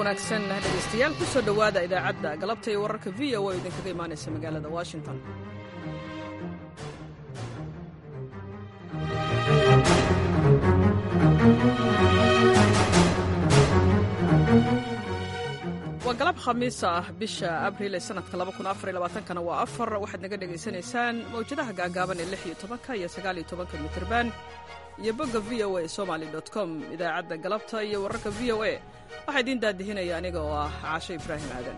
wanaagsan dhegeystayaal ku soo dhowaada idaacadda galabta iyo wararka v o oo idinkaga imaanaysa magaalada washington waa galab khamiis ah bisha abriil ee sanadka kana waa afar waxaad naga dhegaysanaysaan mawjadaha gaagaaban ee lix iyo tobanka iyo sagaal iyo tobanka mitirban iyo bogga v o a somaly com idaacadda galabta iyo wararka v o a waxaa idiin daadihinaya aniga oo ah caasho ibraahim aadan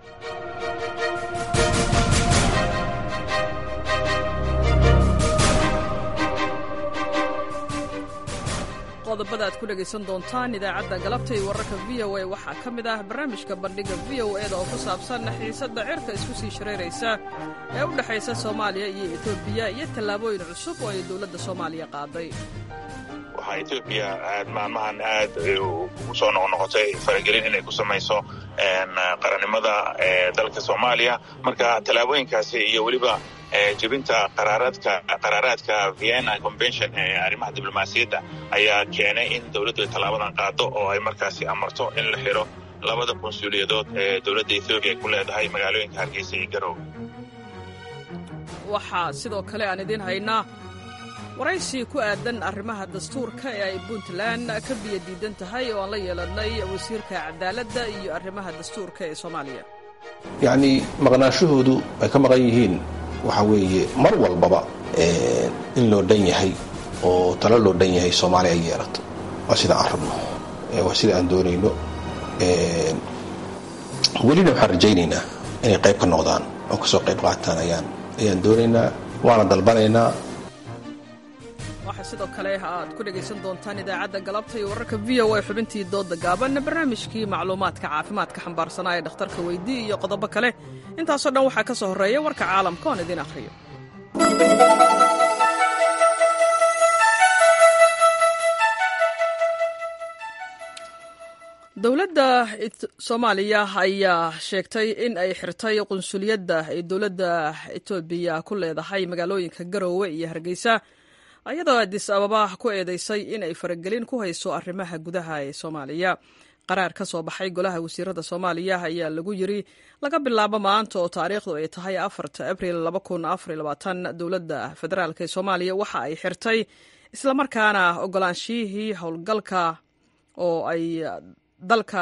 qodobada aad ku dhegaysan doontaan idaacadda galabta iyo wararka v o a waxaa ka mid ah barnaamijka bandhiga v o eda oo ku saabsan xiisadda cirka isku sii shareeraysa ee u dhexaysa soomaaliya iyo etoobiya iyo tallaabooyin cusub oo ay dowladda soomaaliya qaaday waxaa etoobiya aad maalmahan aad ugu soo noqnoqotay faragelin inay ku samayso qarannimada dalka soomaaliya marka tallaabooyinkaasi iyo weliba jebinta qaraaraadka vienna convention ee arrimaha diblomaasiyadda ayaa keenay in dowladdu ay tallaabadan qaado oo ay markaasi amarto in la xidho labada konsuuliyadood ee dowladda etoobiya ay ku leedahay magaalooyinka hargeysa iyo garowe waxaa sidoo kale aan idiin haynaa waraysi ku aadan arrimaha dastuurka ee ay puntland ka biyo diidan tahay oo aan la yeelannay wasiirka cadaaladda iyo arrimaha dastuurka ee soomaaliya yacnii maqnaashahoodu ay ka maqan yihiin waxaa weeye mar walbaba in loo dhan yahay oo talo loo dhan yahay soomaaliya ay yeelato waa sida aan rabno waa sida aan doonayno welina waxaan rajaynaynaa inay qayb ka noqdaan oo kasoo qayb qaataan ayaan ayaan doonaynaa waana dalbanaynaa waxaa sidoo kale aad ku dhegaysan doontaan idaacadda galabta iyo wararka v o a xubintii dooda gaaban barnaamijkii macluumaadka caafimaadka xambaarsanaa ee dhakhtarka weydii iyo qodobo kale intaasoo dhan waxaa ka soo horreeya warka caalamka oon idiin akhriyo dowladda soomaaliya ayaa sheegtay in ay xirtay qunsuliyadda ay dowladda etoobiya ku leedahay magaalooyinka garoowe iyo hargeysa ayadoo adis ababa ku eedeysay in ay faragelin ku hayso arrimaha gudaha ee soomaaliya qaraar ka soo baxay golaha wasiirada soomaaliya ayaa lagu yiri laga bilaabo maanta oo taariikhdu ay tahay afarta abril dowladda federaalk ee soomaaliya waxa ay xirtay islamarkaana ogolaanshiyihii howlgalka oo ay dalka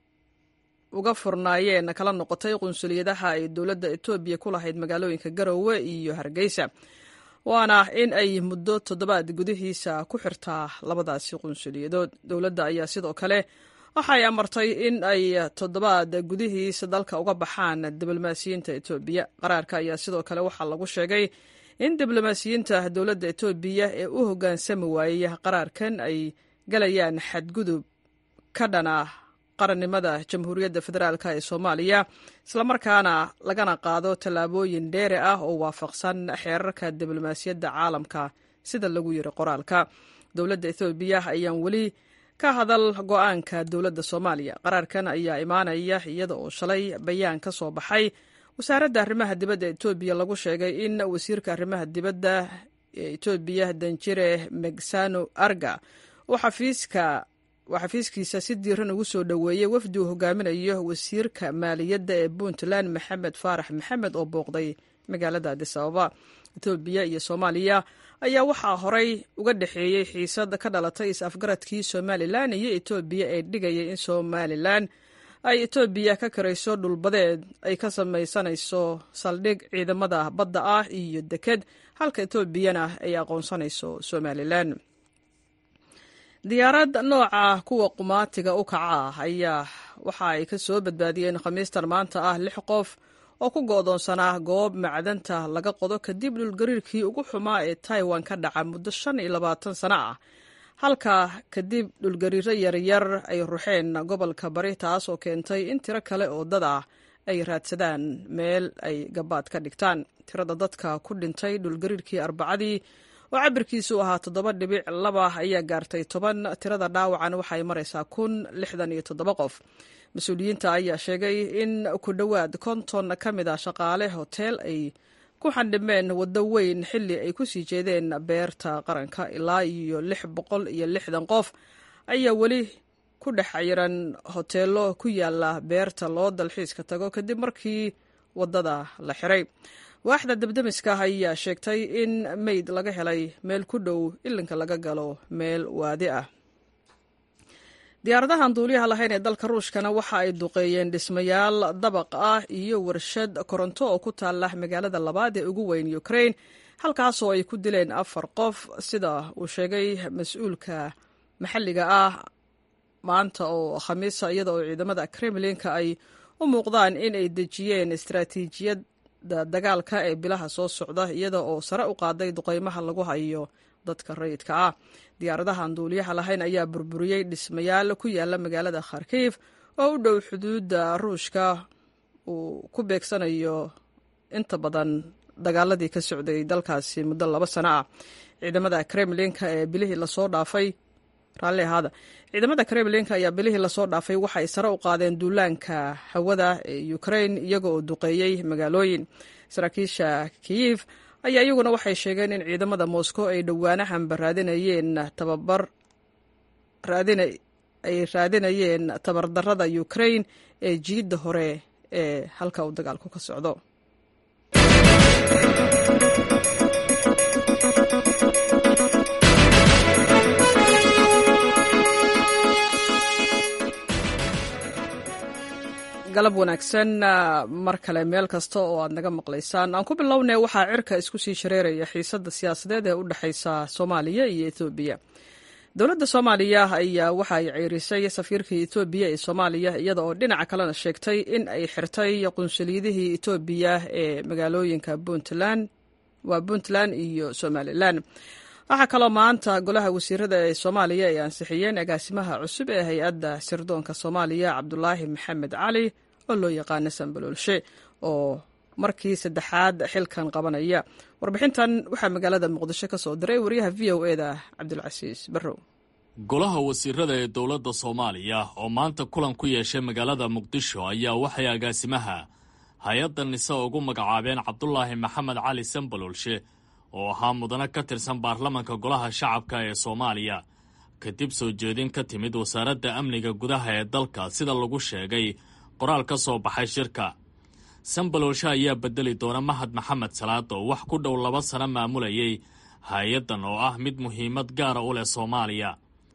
uga furnaayeen kala noqotay qunsuliyadaha ay dowladda etoobiya ku lahayd magaalooyinka garoowe iyo hargeysa waana in ay muddo toddobaad gudihiisa ku xirtaa labadaasi qunsuliyadood dowladda ayaa sidoo kale waxay amartay in ay toddobaad gudihiisa dalka uga baxaan diblomaasiyiinta etoobiya qaraarka ayaa sidoo kale waxaa lagu sheegay in diblomaasiyiinta dowladda etoobiya ee u hoggaansami waayey qaraarkan ay galayaan xadgudub ka dhana qarannimada jamhuuriyadda federaalk ee soomaaliya islamarkaana lagana qaado tallaabooyin dheere ah oo waafaqsan xeerarka diblomaasiyadda caalamka sida lagu yiri qoraalka dowladda ethoobiya ayaan weli ka hadal go-aanka dowladda soomaaliya qaraarkan ayaa imaanaya iyada oo shalay bayaan ka soo baxay wasaaradda arrimaha dibadda etoobiya lagu sheegay in wasiirka arrimaha dibadda ee etoobiya danjire megsano arga oo xafiiska waa xafiiskiisa si diiran ugu soo dhoweeyey wafdi uu hogaaminayo wasiirka maaliyadda ee puntland maxamed faarax maxamed oo booqday magaalada adis ababa etoobiya iyo soomaaliya ayaa waxaa horey uga dhexeeyey xiisad ka dhalatay is-afgaradkii somalilan iyo etoobiya ee dhigayay in somalilan ay etoobiya ka karayso dhulbadeed ay ka samaysanayso saldhig ciidamada badda ah iyo deked halka etoobiyana ay aqoonsanayso somalilan diyaarad nooca kuwa qumaatiga u kaca ah ayaa waxa ay ka soo badbaadiyeen khamiistan maanta ah lix qof oo ku go'doonsanaa goob macdanta laga qodo kadib dhulgariirkii ugu xumaa ee taiwan ka dhaca muddo shan iyo labaatan sano ah halka kadib dhulgariiro yaryar ay ruxeen gobolka bari taas oo keentay in tiro kale oo dad ah ay raadsadaan meel ay gabaad ka dhigtaan tirada dadka ku dhintay dhulgariirkii arbacadii oo cabirkiisu ahaa toddoba dhibic laba ayaa gaartay toban tirada dhaawacan waxay maraysaa kun lixdan iyo toddoba qof mas-uuliyiinta ayaa sheegay in ku dhowaad konton ka mid a shaqaale hoteel ay ku xandhimeen waddo weyn xilli ay ku sii jeedeen beerta qaranka ilaa iyo lix boqol iyo lixdan qof ayaa weli ku dhex xiran hoteelo ku yaala beerta loo dalxiiska tago kadib markii waddada la xiray waaxda dabdemiska ayaa sheegtay in meyd laga helay meel ku dhow ilinka laga galo meel waadi ah diyaaradahan duuliyaha lahayn ee dalka ruushkana waxa ay duqeeyeen dhismayaal dabaq ah iyo warshad koronto oo ku taala magaalada labaad ee ugu weyn ukrain halkaasoo ay ku dileen afar qof sida uu sheegay mas-uulka maxalliga ah maanta oo khamiisa iyada oo ciidamada kremlinka ay u muuqdaan in ay dejiyeen istaraatiijiyadda dagaalka ee bilaha soo socda iyada oo sare u qaaday duqeymaha lagu hayo dadka rayidka ah diyaaradahan duuliyaha lahayn ayaa burburiyey dhismayaal ku yaala magaalada kharkiif oo u dhow xuduudda ruushka uu ku beegsanayo inta badan dagaaladii ka socday dalkaasi muddo laba sano ah ciidamada kremlinka ee bilihii lasoo dhaafay raalli ahaada ciidamada kremlinka ayaa bilihii lasoo dhaafay waxa ay sare u qaadeen duulaanka hawada ee ukrain iyaga oo duqeeyey magaalooyin saraakiisha kiyif ayaa iyaguna waxay sheegeen in ciidamada moscow ay dhowaanahanba raadinayeen tababar ay raadinayeen tabardarada ukrain ee jiidda hore ee halka uu dagaalku ka socdo galab wanaagsan mar kale meel kasta oo aad naga maqlaysaan aan ku bilownay waxaa cirka isku sii shareeraya xiisadda siyaasadeed ee u dhexaysa soomaaliya iyo etoobiya dowladda soomaaliya ayaa waxa ay ceyrisay safiirka etoobiya ee soomaaliya iyada oo dhinaca kalena sheegtay in ay xirtay qunsuliyadihii etoobiya ee magaalooyinka puntland waa puntland iyo somalilan waxaa kaloo maanta golaha wasiirada ee soomaaliya ay ansixiyeen agaasimaha cusub ee hay-adda sirdoonka soomaaliya cabdulaahi maxamed cali oo loo yaqaano sambaloolshe oo markii saddexaad xilkan qabanaya warbixintan waxaa magaalada muqdisho ka soo diray wariyaha v o eda cabdulcasiis barrow golaha wasiirada ee dowladda soomaaliya oo maanta kulan ku yeeshay magaalada muqdisho ayaa waxay agaasimaha hay-adda nise ugu magacaabeen cabdulaahi maxamed cali sambaloolshe oo ahaa mudane ka tirsan baarlamanka golaha shacabka ee soomaaliya kadib soo jeedin ka timid wasaaradda amniga gudaha ee dalka sida lagu sheegay qoraal ka soo baxay shirka sambaloolshe ayaa bedeli doona mahad maxamed salaad oo wax ku dhow laba sano maamulayay hay-addan oo ah mid muhiimad gaara u leh soomaaliya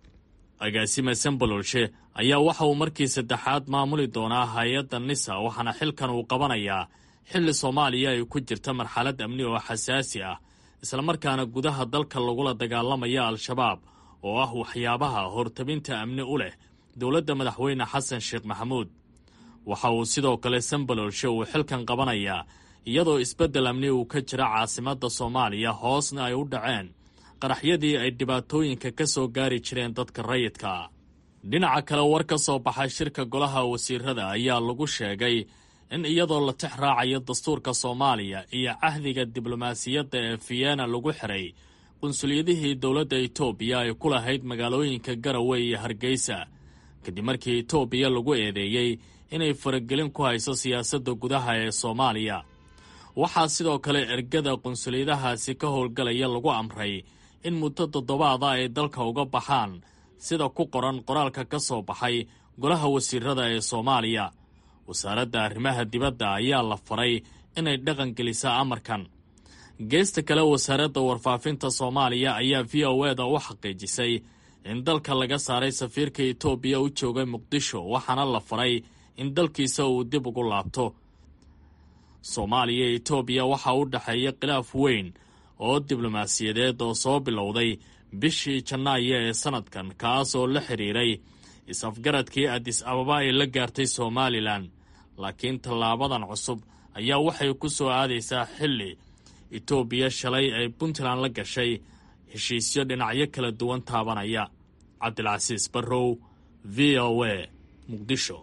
agaasime sambaloolshe ayaa waxa uu markii saddexaad maamuli doonaa hay-adda nisa waxaana xilkan uu qabanayaa xilli soomaaliya ay ku jirta marxalad amni oo xasaasi ah islamarkaana gudaha dalka lagula dagaalamaya al-shabaab oo ah waxyaabaha hortabinta amni u leh dowladda madaxweyne xasan sheekh maxamuud waxa uu sidoo kale sambaloolshe uu xilkan qabanayaa iyadoo isbeddel amni uu ka jira caasimadda soomaaliya hoosna ay u dhaceen qaraxyadii ay dhibaatooyinka ka soo gaari jireen dadka rayidka dhinaca kale war ka soo baxay shirka golaha wasiirada ayaa lagu sheegay in iyadoo la tix raacayo dastuurka soomaaliya iyo cahdiga diblomaasiyadda ee vienna lagu xiray qunsuliyadihii dowladda etoobiya ay ku lahayd magaalooyinka garowe iyo hargeysa kadib markii etoobiya lagu eedeeyey inay faragelin ku hayso siyaasadda gudaha ee soomaaliya waxaa sidoo kale ergada qunsuliyadahaasi ka howlgalaya lagu amray in muddo toddobaada ay dalka uga baxaan sida ku qoran qoraalka ka soo baxay golaha wasiirada ee soomaaliya wasaaradda arrimaha dibadda ayaa la faray inay dhaqan gelisaa amarkan geesta kale wasaaradda warfaafinta soomaaliya ayaa v o eda u xaqiijisay in dalka laga saaray safiirka etoobiya u joogay muqdisho waxaana la faray in dalkiisa uu dib ugu laabto soomaaliya iyo etoobiya waxaa u dhexeeya khilaaf weyn oo diblomaasiyadeed oo soo bilowday bishii janaayo ee sannadkan kaas oo la xidhiiray is-afgaradkii adis ababa ay la gaartay somalilan laakiin tallaabadan cusub ayaa waxay ku soo aadaysaa xilli etoobiya shalay ay puntland la gashay heshiisyo dhinacyo kala duwan taabanaya cabdilcasiis barrow v o a muqdisho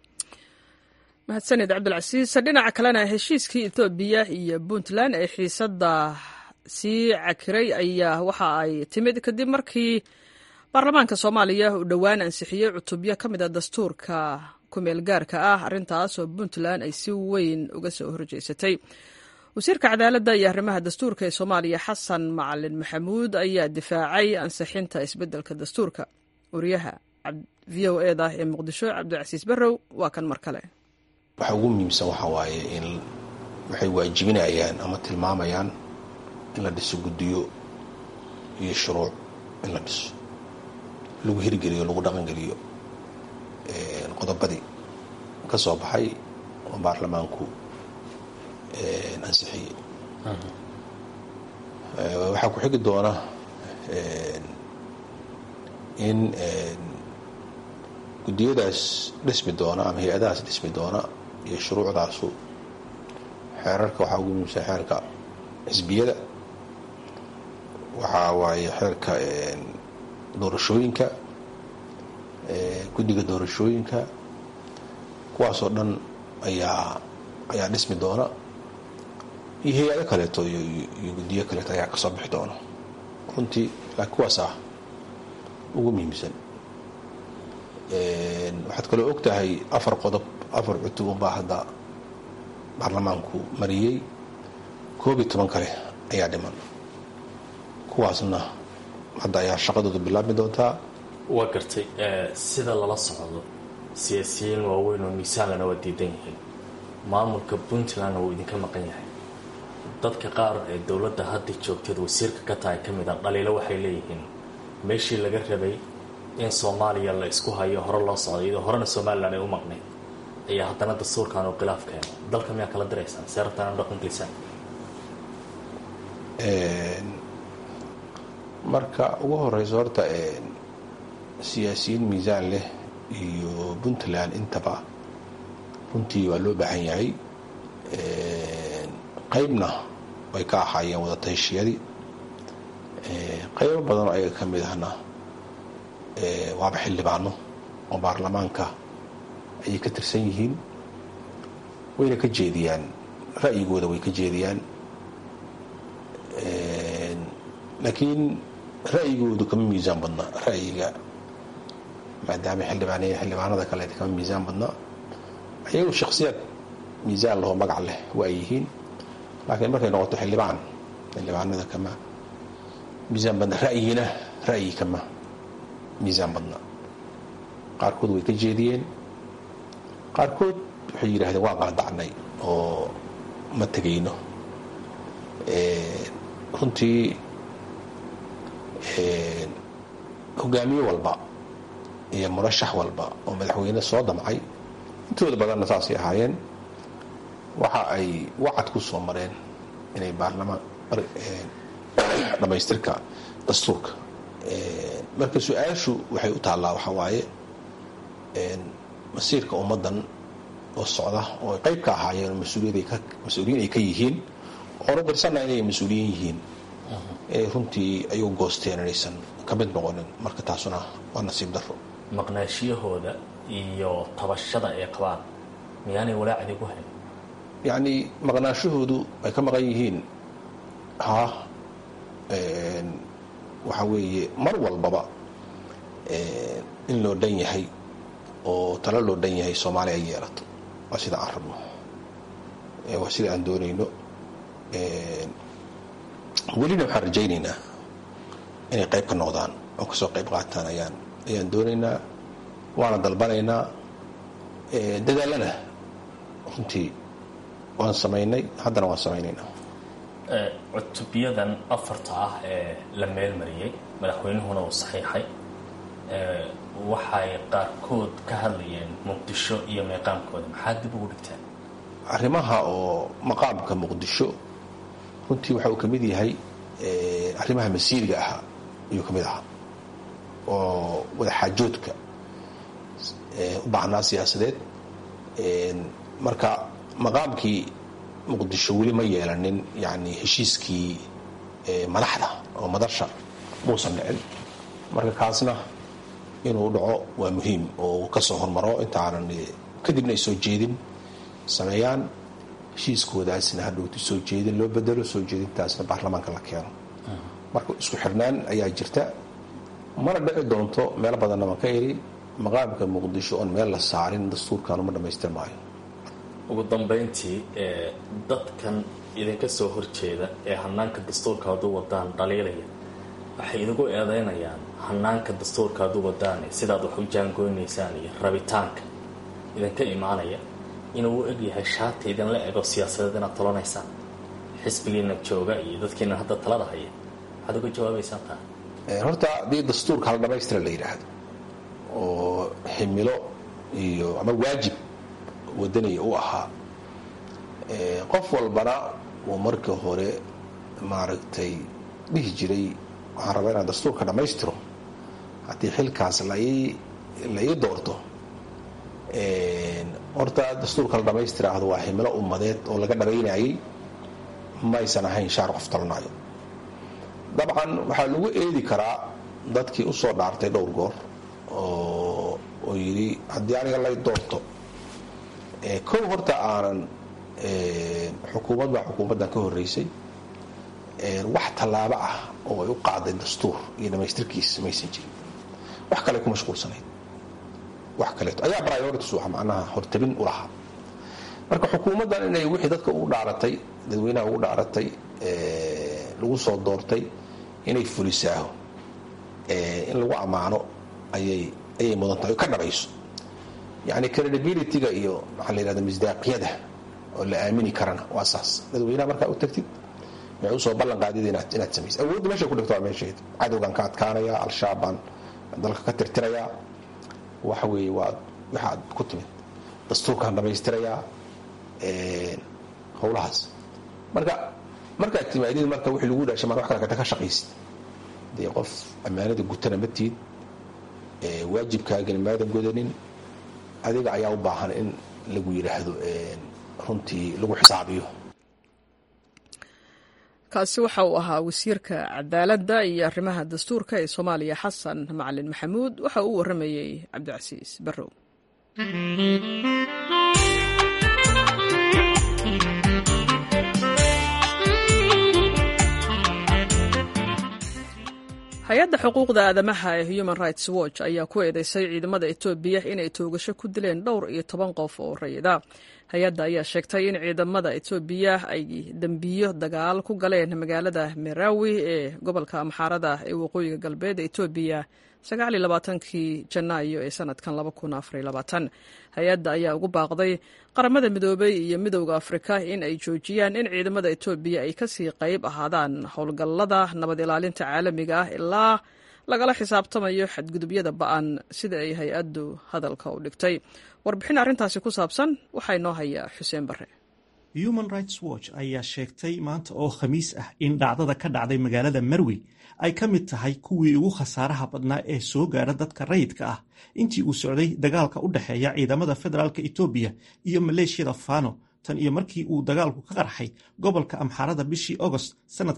mahadsaned cabdilcasiis dhinaca kalena heshiiskii etoobiya iyo puntland ee xiisadda sii cakiray ayaa waxa ay timid kadib markii baarlamaanka soomaaliya uu dhowaan ansixiyey cutubyo ka mid a dastuurka kumeel gaarka ah arrintaas oo puntland ay si weyn uga soo horjeysatay wasiirka cadaaladda iyo arrimaha dastuurka ee soomaaliya xasan macalin maxamuud ayaa difaacay ansixinta isbeddelka dastuurka wariyaha v o eda ee muqdisho cabdicasiis barrow waa kan mar kale waxa ugu muhiimsan waxaa waaye in waxay waajibinayaan ama tilmaamayaan in la dhiso guddiyo iyo shuruuc in la dhiso lagu hirgeliyo lagu dhaqangeliyo qodobadii ka soo baxay oo baarlamaanku ansixiyey waxaa ku xigi doona in guddiyadaas dhismi doona ama hay-adahaas dhismi doona iyo shuruucdaasu xeerarka waxaa ugu muhiimsan xeerka xisbiyada waxaa waaye xeerka doorashooyinka guddiga doorashooyinka kuwaasoo dhan ayaa ayaa dhismi doona iyo hay-ado kaleeto iyo guddiyo kaleeto ayaa kasoo bixi doona runtii laakiin kuwaas ah ugu muhiimsan waxaad kaloo og tahay afar qodob afar cutub unbaa hadda baarlamaanku mariyey koob iyo toban kale ayaa dhiman kuwaasna hadda ayaa shaqadooda bilaabmi doontaa waa gartay sida lala socdo siyaasiyiin waaweyn oo miisaalana waa diidan yihiin maamulka puntlandna wuu idinka maqan yahay dadka qaar ee dowladda hadda joogteed wasiirka ka tahay ka mid a dhaliilo waxay leeyihiin meeshii laga rabay in soomaaliya la isku hayo hore loo socday iyadoo horena somalilan ay u maqnayd ayaa haddana dastuurkan oo khilaaf keeno dalka miyaa kala diraysaan see rabtaan inu dhaqan geysaan marka ugu horeyso horta siyaasiyiin miisaan leh iyo puntland intaba runtii waa loo baahan yahay qaybna way ka ahaayeen wadatayshiyadii qaybo badanoo ayaga ka mid ahna waaba xildhibaano oo baarlamaanka ayay ka tirsan yihiin wayna ka jeediyaan ra'yigooda way ka jeediyaan laakiin ra'yigoodu kama miisaan badna ra'yiga maadaama xildhibaan xildhibaanada kaleeta kama miisaan badna ayagu shaksiyaad miisaan lahoo magac leh waa yihiin laakiin markay noqoto xildhibaan xildhibaanada kama miisaan badna ra'yina ra'yi kama miisaan badna qaarkood way ka jeediyeen qaarkood waxay yidhahdeen waan qaadacnay oo ma tegayno runtii hogaamiye walba iyo murashax walba oo madaxweyne soo damcay intooda badanna saasay ahaayeen waxa ay wacad ku soo mareen inay baarlamaan dhammaystirka dastuurka marka su-aashu waxay u taallaa waxaa waaye masiirka ummaddan oo socda oo ay qayb ka ahaayeen oo mas-uuliyiin ay ka yihiin oonu dirsanna inay mas-uuliyiin yihiin ee runtii ayagu goosteen inaysan ka mid noqonin marka taasuna waa nasiib daro maqnaashiyahooda iyo tabashada ay qabaan miyaanay walaacdi ku hayn yacni maqnaashahoodu ay ka maqan yihiin ha waxaa weeye mar walbaba in loo dhan yahay oo talo loo dhan yahay soomaaliya ay yeelato waa sida aan rabno waa sida aan doonayno welina waxaan rajaynaynaa inay qayb ka noqdaan oo kasoo qayb qaataan ayaan ayaan doonaynaa waana dalbanaynaa dadaalana runtii waan samaynay haddana waan samaynaynaa cutubyadan afarta ah ee la meelmariyey madaxweynuhuna uu saxiixay waxay qaarkood ka hadlayeen muqdisho iyo meeqaamkooda maxaa dib ugu dhigteen arrimaha oo maqaamka muqdisho runtii waxa uu ka mid yahay arrimaha masiiriga ahaa ayuu ka mid ahaa oo wadaxaajoodka u baahnaa siyaasadeed marka maqaamkii muqdisho weli ma yeelanin yani heshiiskii madaxda oo madasha muusan dhicin marka kaasna inuu dhaco waa muhiim oo kasoo hormaro intaanan kadibna ay soo jeedin sameeyaan heshiiskoodaasna hadhowti soo jeedin loo bedelo soo jeedintaasna baarlamaanka la keeno marka isku xirnaan ayaa jirta mana dhici doonto meelo badanna baan ka eri maqaamka muqdisho oon meel la saarin dastuurkan uma dhamaystir maayo ugu dambayntii dadkan idinka soo horjeeda ee hanaanka dastuurka hadduu wadaan dhaliilaya waxay idigu eedeynayaan hanaanka dastuurka ad u wadaan sidaad wax u jaangoynaysaan iyo rabitaanka idinka imaanaya inuu u egyahay shaati idinla ego siyaasadeed inaad tolanaysaan xisbigiina jooga iyo dadkiina hadda talada haya waxaad uga jawaabaysaan taa horta haddii dastuurka hala dhamaystira la yidhaahdo oo ximilo iyo ama waajib wadaniya u ahaa qof walbana uu markii hore maaragtay dhihi jiray waxaan rabaa inaan dastuurka dhammaystiro haddii xilkaas la ii doorto horta dastuurka la dhammaystiraahdo waa ximilo ummadeed oo laga dhabaynayay maysan ahayn shaar qof talanayo dabcan waxaa lagu eedi karaa dadkii usoo dhaartay dhowr goor oo yidhi haddii aniga lay doorto kow horta aanan xukuumad baa xukuumaddan ka horreysay wax tallaabo ah oo ay u qaaday dastuur iyo dhammaystirkiisa maysan jirin wax kale ku mashquulsanayd wax kaleeto ayaa priorities u ah macnaha hortabin u lahaa marka xukuumaddan inay wixii dadka ugu dhaaratay dadweynaha ugu dhaaratay lagu soo doortay inay fulisaaho in lagu ammaano ayay ayay mudan tahay o ka dhabayso yacni credibilityga iyo maxaa la yihahda misdaaqiyada oo la aamini karana waa saas dadweynaha markaa u tagtid waxay usoo ballan qaadid inaad inaad samaysa awoodda meeshay ku dhigto waa meesheeda cadowgan ka adkaanaya al-shabaab baan dalka ka tirtirayaa waxa weeye waa waxaad ku timid dastuurkaan dhamaystirayaa howlahaas marka markaad timaadid marka wixii lagu dhaashay maan wax kale kata ka shaqaysid dee qof ammaanada gutana ma tiid waajibkaagana maadan godanin adiga ayaa u baahan in lagu yidhaahdo runtii lagu xisaabiyo kaasi waxa uu ahaa wasiirka cadaaladda iyo arrimaha dastuurka ee soomaaliya xasan macalin maxamuud waxa uu warramayey cabdicasiis barrow hay-adda xuquuqda aadamaha ee human rights watch ayaa ku eedeysay ciidamada etoobiya inay toogasho ku dileen dhowr iyo toban qof oo rayida hay-adda ayaa sheegtay in ciidamada etoobiya ay dembiyo dagaal ku galeen magaalada merawi ee gobolka amxaarada ee waqooyiga galbeed ee etoobiya kii janaayo ee sanadkan hay-adda ayaa ugu baaqday qaramada midoobay iyo midowda afrika in ay joojiyaan in ciidamada etoobiya ay kasii qayb ahaadaan howlgallada nabad ilaalinta caalamiga ah ilaa lagala xisaabtamayo xadgudubyada ba-an sida ay hay-addu hadalka u dhigtay warbixin arrintaasi ku saabsan waxaa inoo haya xuseen bare human rights watch ayaa sheegtay maanta oo khamiis ah in dhacdada ka dhacday magaalada marwi ay ka mid tahay kuwii ugu khasaaraha badnaa ee soo gaadha dadka rayidka ah intii uu socday dagaalka u dhexeeya ciidamada federaalk etoobiya iyo maleeshiyada fano tan iyo markii uu dagaalku ka qarxay gobolka amxaarada bishii agost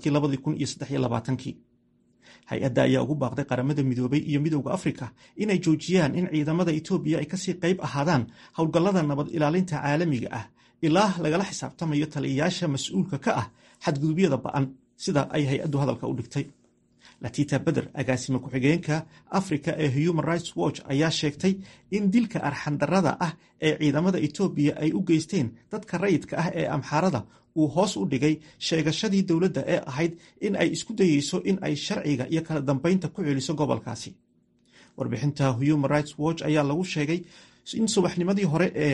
sannadkii hay-adda ayaa ugu baaqday qaramada midoobay iyo midowda afrika inay joojiyaan in ciidamada etoobiya ay kasii qayb ahaadaan howlgallada nabad ilaalinta caalamiga ah ilaa lagala xisaabtamayo taliyayaasha mas-uulka ka ah xadgudubyada ba-an sida ay hay-addu hadalka u dhigtay latita beder agaasime ku-xigeenka africa ee human rights watch ayaa sheegtay in dilka arxandarada ah ee ciidamada etoobiya ay u geysteen dadka rayidka ah ee amxaarada uu hoos u dhigay sheegashadii dowladda ee ahayd in ay isku dayeyso in ay sharciga iyo kala dambeynta ku celiso gobolkaasi warbixinta human rights watch ayaa lagu sheegay in subaxnimadii hore ee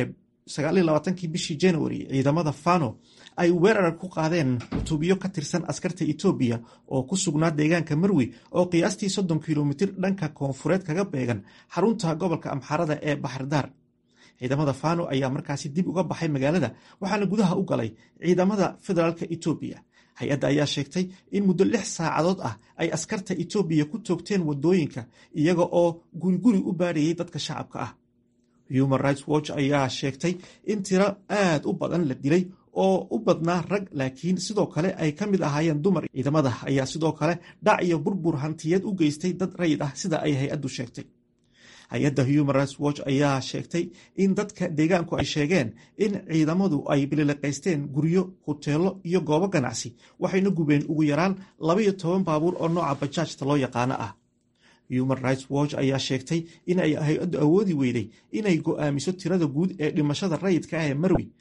kii bishii january ciidamada fano ay weerar ku qaadeen cutubiyo ka tirsan askarta etoobiya oo ku sugnaa deegaanka marwi oo qiyaastii soddon kilomitir dhanka koonfureed kaga beegan xarunta gobolka amxaarada ee baxardaar ciidamada fano ayaa markaasi dib uga baxay magaalada waxaana gudaha u galay ciidamada federaalk etoobiya hay-adda ayaa sheegtay in muddo lix saacadood ah ay askarta etoobiya ku toogteen wadooyinka iyaga oo guriguri u baadhayay dadka shacabka ah human rights watch ayaa sheegtay in tiro aad u badan la dilay oo u badnaa rag laakiin sidoo kale ay ka mid ahaayeen dumar ciidamada ayaa sidoo kale dhac iyo burbur hantiyeed u geystay dad rayid ah sida ay hay-addu sheegtay hay-adda human rights watch ayaa sheegtay in dadka deegaanku ay sheegeen in ciidamadu ay bilileqaysteen guryo huteelo iyo goobo ganacsi waxayna gubeen ugu yaraan labaiyo toban baabuur oo nooca bajaajta loo yaqaano ah human rights watch ayaa sheegtay in ay hay-addu awoodi weyday inay go'aamiso tirada guud ee dhimashada rayidka ah ee marwi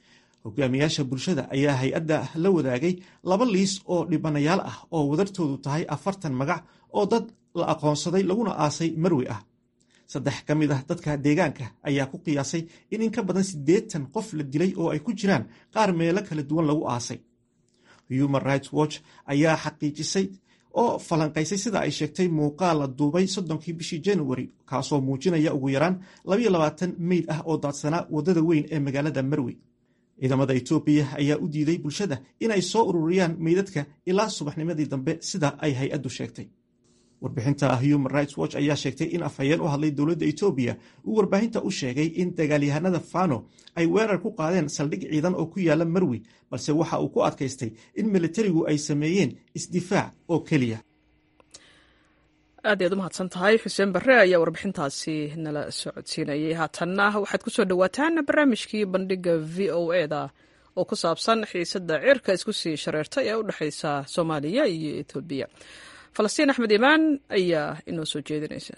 hogaamiyaasha bulshada ayaa hay-adda la wadaagay laba liis oo dhibanayaal ah oo wadartoodu tahay afartan magac oo dad la aqoonsaday laguna aasay marwe ah saddex ka mid ah dadka deegaanka ayaa ku qiyaasay in in ka badan siddeetan qof la dilay oo ay ku jiraan qaar meelo kala duwan lagu aasay human rights watch ayaa xaqiijisay oo falanqaysay sida ay sheegtay muuqaal la duubay soddonkii bishii januari kaasoo muujinaya ugu yaraan labayo labaatan meyd ah oo daadsanaa waddada weyn ee magaalada marwe ciidamada etoobiya ayaa u diiday bulshada inay soo ururiyaan meydadka ilaa subaxnimadii dambe sida ay hay-addu sheegtay warbixinta human rights watch ayaa sheegtay in afhayeen u hadlay dowladda etoobiya uu warbaahinta u sheegay in dagaalyahanada fano ay weerar ku qaadeen saldhig ciidan oo ku yaala marwi balse waxa uu ku adkaystay in militarigu ay sameeyeen isdifaac oo keliya aad ayaad u mahadsan tahay xuseen barre ayaa warbixintaasi nala socodsiinayay haatanna waxaad ku soo dhowaataan barnaamijkii bandhiga v o e da oo ku saabsan xiisadda cirka isku sii shareertay ee u dhexaysa soomaaliya iyo etoobiya falastiin axmed imaan ayaa inoo soo jeedinaysa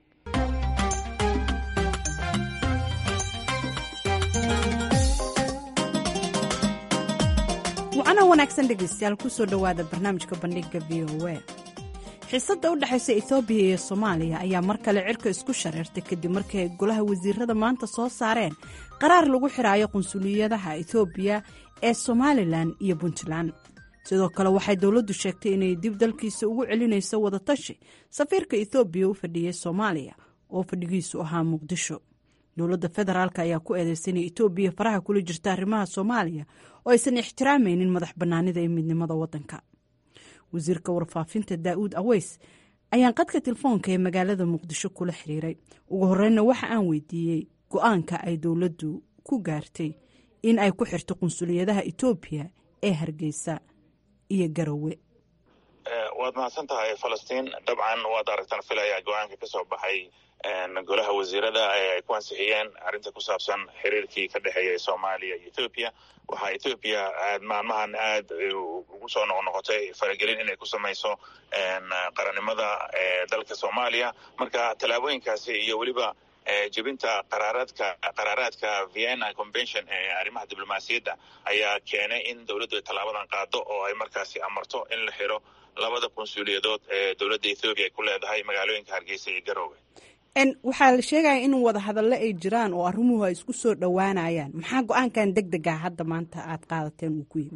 wacana wanaagsan dhegaystayaal kusoo dhowaada barnaamijka bandhiga v o a xiisadda u dhexaysa etoobiya iyo soomaaliya ayaa mar kale cirka isku shareertay kadib markii ay golaha wasiirada maanta soo saareen qaraar lagu xiraayo qunsuliyadaha etoobiya ee somalilan iyo puntland sidoo kale waxay dowladdu sheegtay inay dib dalkiisa ugu celinayso wadatashi safiirka etoobiya u fadhiyey soomaaliya oo fadhigiisu ahaa muqdisho dowladda federaalk ayaa ku eedeysay inay etoobiya faraha kula jirta arrimaha soomaaliya oo aysan ixtiraamaynin madax bannaanida iyo midnimada waddanka wasiirka warfaafinta daa'uud aweys ayaan qadka telefoonka ee magaalada muqdisho kula xiriiray ugu horreynna waxa aan weydiiyey go-aanka ay dowladdu ku gaartay in ay ku xirto qunsuliyadaha etoobiya ee hargeysa iyo garowe waad mahadsan tahay falastiin dabcan waad aragtaan filaya go-aanka ka soo baxay golaha wasiirada ay ku ansixiyeen arrinta ku saabsan xiriirkii ka dhexeeya soomaaliya iyo ethoobiya waxaa ethoobiya aad maalmahan aad ugu soo noqnoqotay faragelin inay ku samayso qarannimada dalka soomaaliya marka tallaabooyinkaasi iyo weliba jebinta qaraaraadka qaraaraadka vienna convention ee arrimaha diblomaasiyadda ayaa keenay in dowladdu ay tallaabadan qaado oo ay markaasi amarto in la xiro labada qunsuuliyadood ee dowladda ethoobiya ay ku leedahay magaalooyinka hargeysa iyo garoowe waxaa la sheegaya in wada hadallo ay jiraan oo arrimuhu ay isku soo dhowaanayaan maxaa go-aankan deg dega hadda maanta aad qaadateen uu ku yimid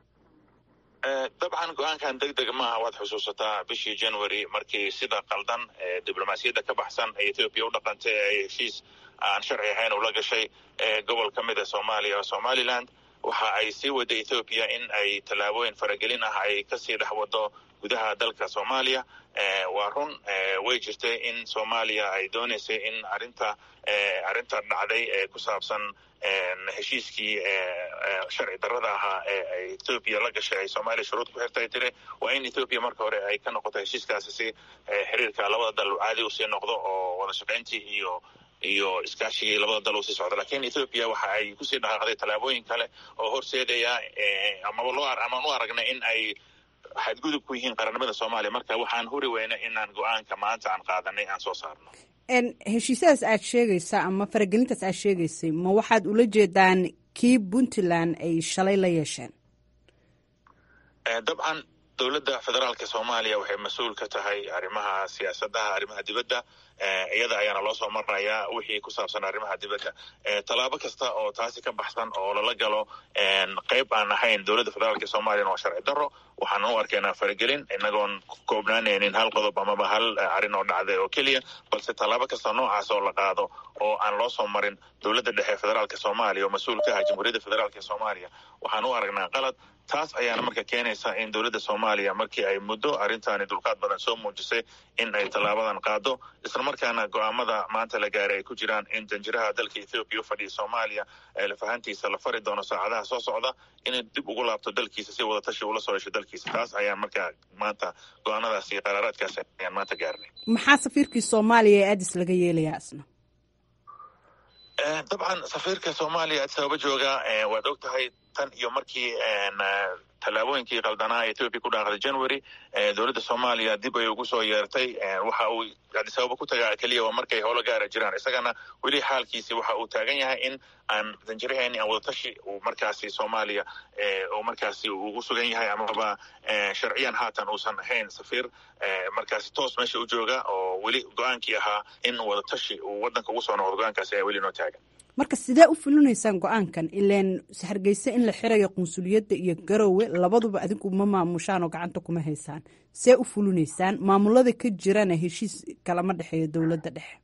dabcan go-aankan deg deg maaha waad xusuusataa bishii january markii sida qaldan diblomaasiyadda ka baxsan ee ethoobiya u dhaqantay ee heshiis aan sharci ahayn ula gashay gobol ka mid a soomaaliya oo somaliland waxa ay sii waday ethoobiya in ay tallaabooyin faragelin ah ay kasii dhex wado gudaha dalka soomaaliya waa run way jirtay in soomaaliya ay dooneysay in arinta arrinta dhacday ee ku saabsan heshiiskii sharci darrada ahaa ee ethoobiya la gashay ay soomaaliya shuruud ku xirtay tiri waa in ethoobiya marka hore ay ka noqoto heshiiskaasi si xiriirka labada dal caadi usii noqdo oo wada shaqayntii iyo iyo iskaashigii labada dal usii socdo lakin ethoobiya waxa ay kusii dhaqaaqday tallaabooyin kale oo horseedaya amaba loo amaan u aragnay in ay xadgudub ku yihiin qarannimada soomaaliya marka waxaan huri weyna inaan go-aanka maanta aan qaadanay aan soo saarno heshiisyadaas aad sheegaysa ama faragelintaas aad sheegaysay ma waxaad ula jeedaan kii puntland ay shalay la yeesheen dabcan dowladda federaalka soomaaliya waxay mas-uul ka tahay arrimaha siyaasadaha arrimaha dibadda iyada ayaana loo soo marayaa wixii ku saabsan arrimaha dibadda tallaabo kasta oo taasi ka baxsan oo lala galo qayb aan ahayn dowladda federaalka soomaaliyana waa sharci darro waxaan u arkaynaa faragelin inagoon koobnaanaynin hal qodob amaba hal arrin oo dhacday oo keliya balse tallaabo kasta noocaas oo la qaado oo aan loo soo marin dowladda dhexe federaalka soomaaliya oo mas-uul ka ah jamhuuriyadda federaalka soomaaliya waxaan u aragnaa qalad taas ayaana marka keenaysa in dowladda soomaaliya markii ay muddo arrintaani dulqaad badan soo muujisay in ay tallaabadan qaado islamarkaana go-aamada maanta la gaaray ay ku jiraan in danjiraha dalka ethoobiya u fadhiya soomaaliya ee lafahantiisa la fari doono saacadaha soo socda inay dib ugu laabto dalkiisa si wadatashi ula soo hesho dalkiisa taas ayaan markaa maanta go-aanadaas iyo qaraaraadkaas ayaan maanta gaarnay maxaa safiirkii soomaaliya ee adis laga yeelayaa isna dabcan safiirka soomaaliya addis ababa jooga waad og tahay tan iyo markii tallaabooyinkii qaldanaa ethoopia ku dhaaqday january dowladda soomaaliya dib ay ugu soo yeertay waxa uu adisababa ku tagaa keliya waa markay howlo gaara jiraan isagana weli xaalkiisi waxa uu taagan yahay in aan danjirahayn aan wadatashi uu markaasi soomaaliya uu markaasi ugu sugan yahay amaba sharciyan haatan uusan ahayn safiir markaasi toos meesha u jooga oo weli go-aankii ahaa in wadatashi uu wadanka ugu soo noqdo go-aankaasi ayaa weli noo taagan marka sidee u fulinaysaan go-aankan ilaan hargeysa in la xirayo qunsuliyadda iyo garowe labaduba adigu ma maamushaan oo gacanta kuma haysaan see u fulinaysaan maamulada ka jirana heshiis kalama dhexeeyo dowladda dhexe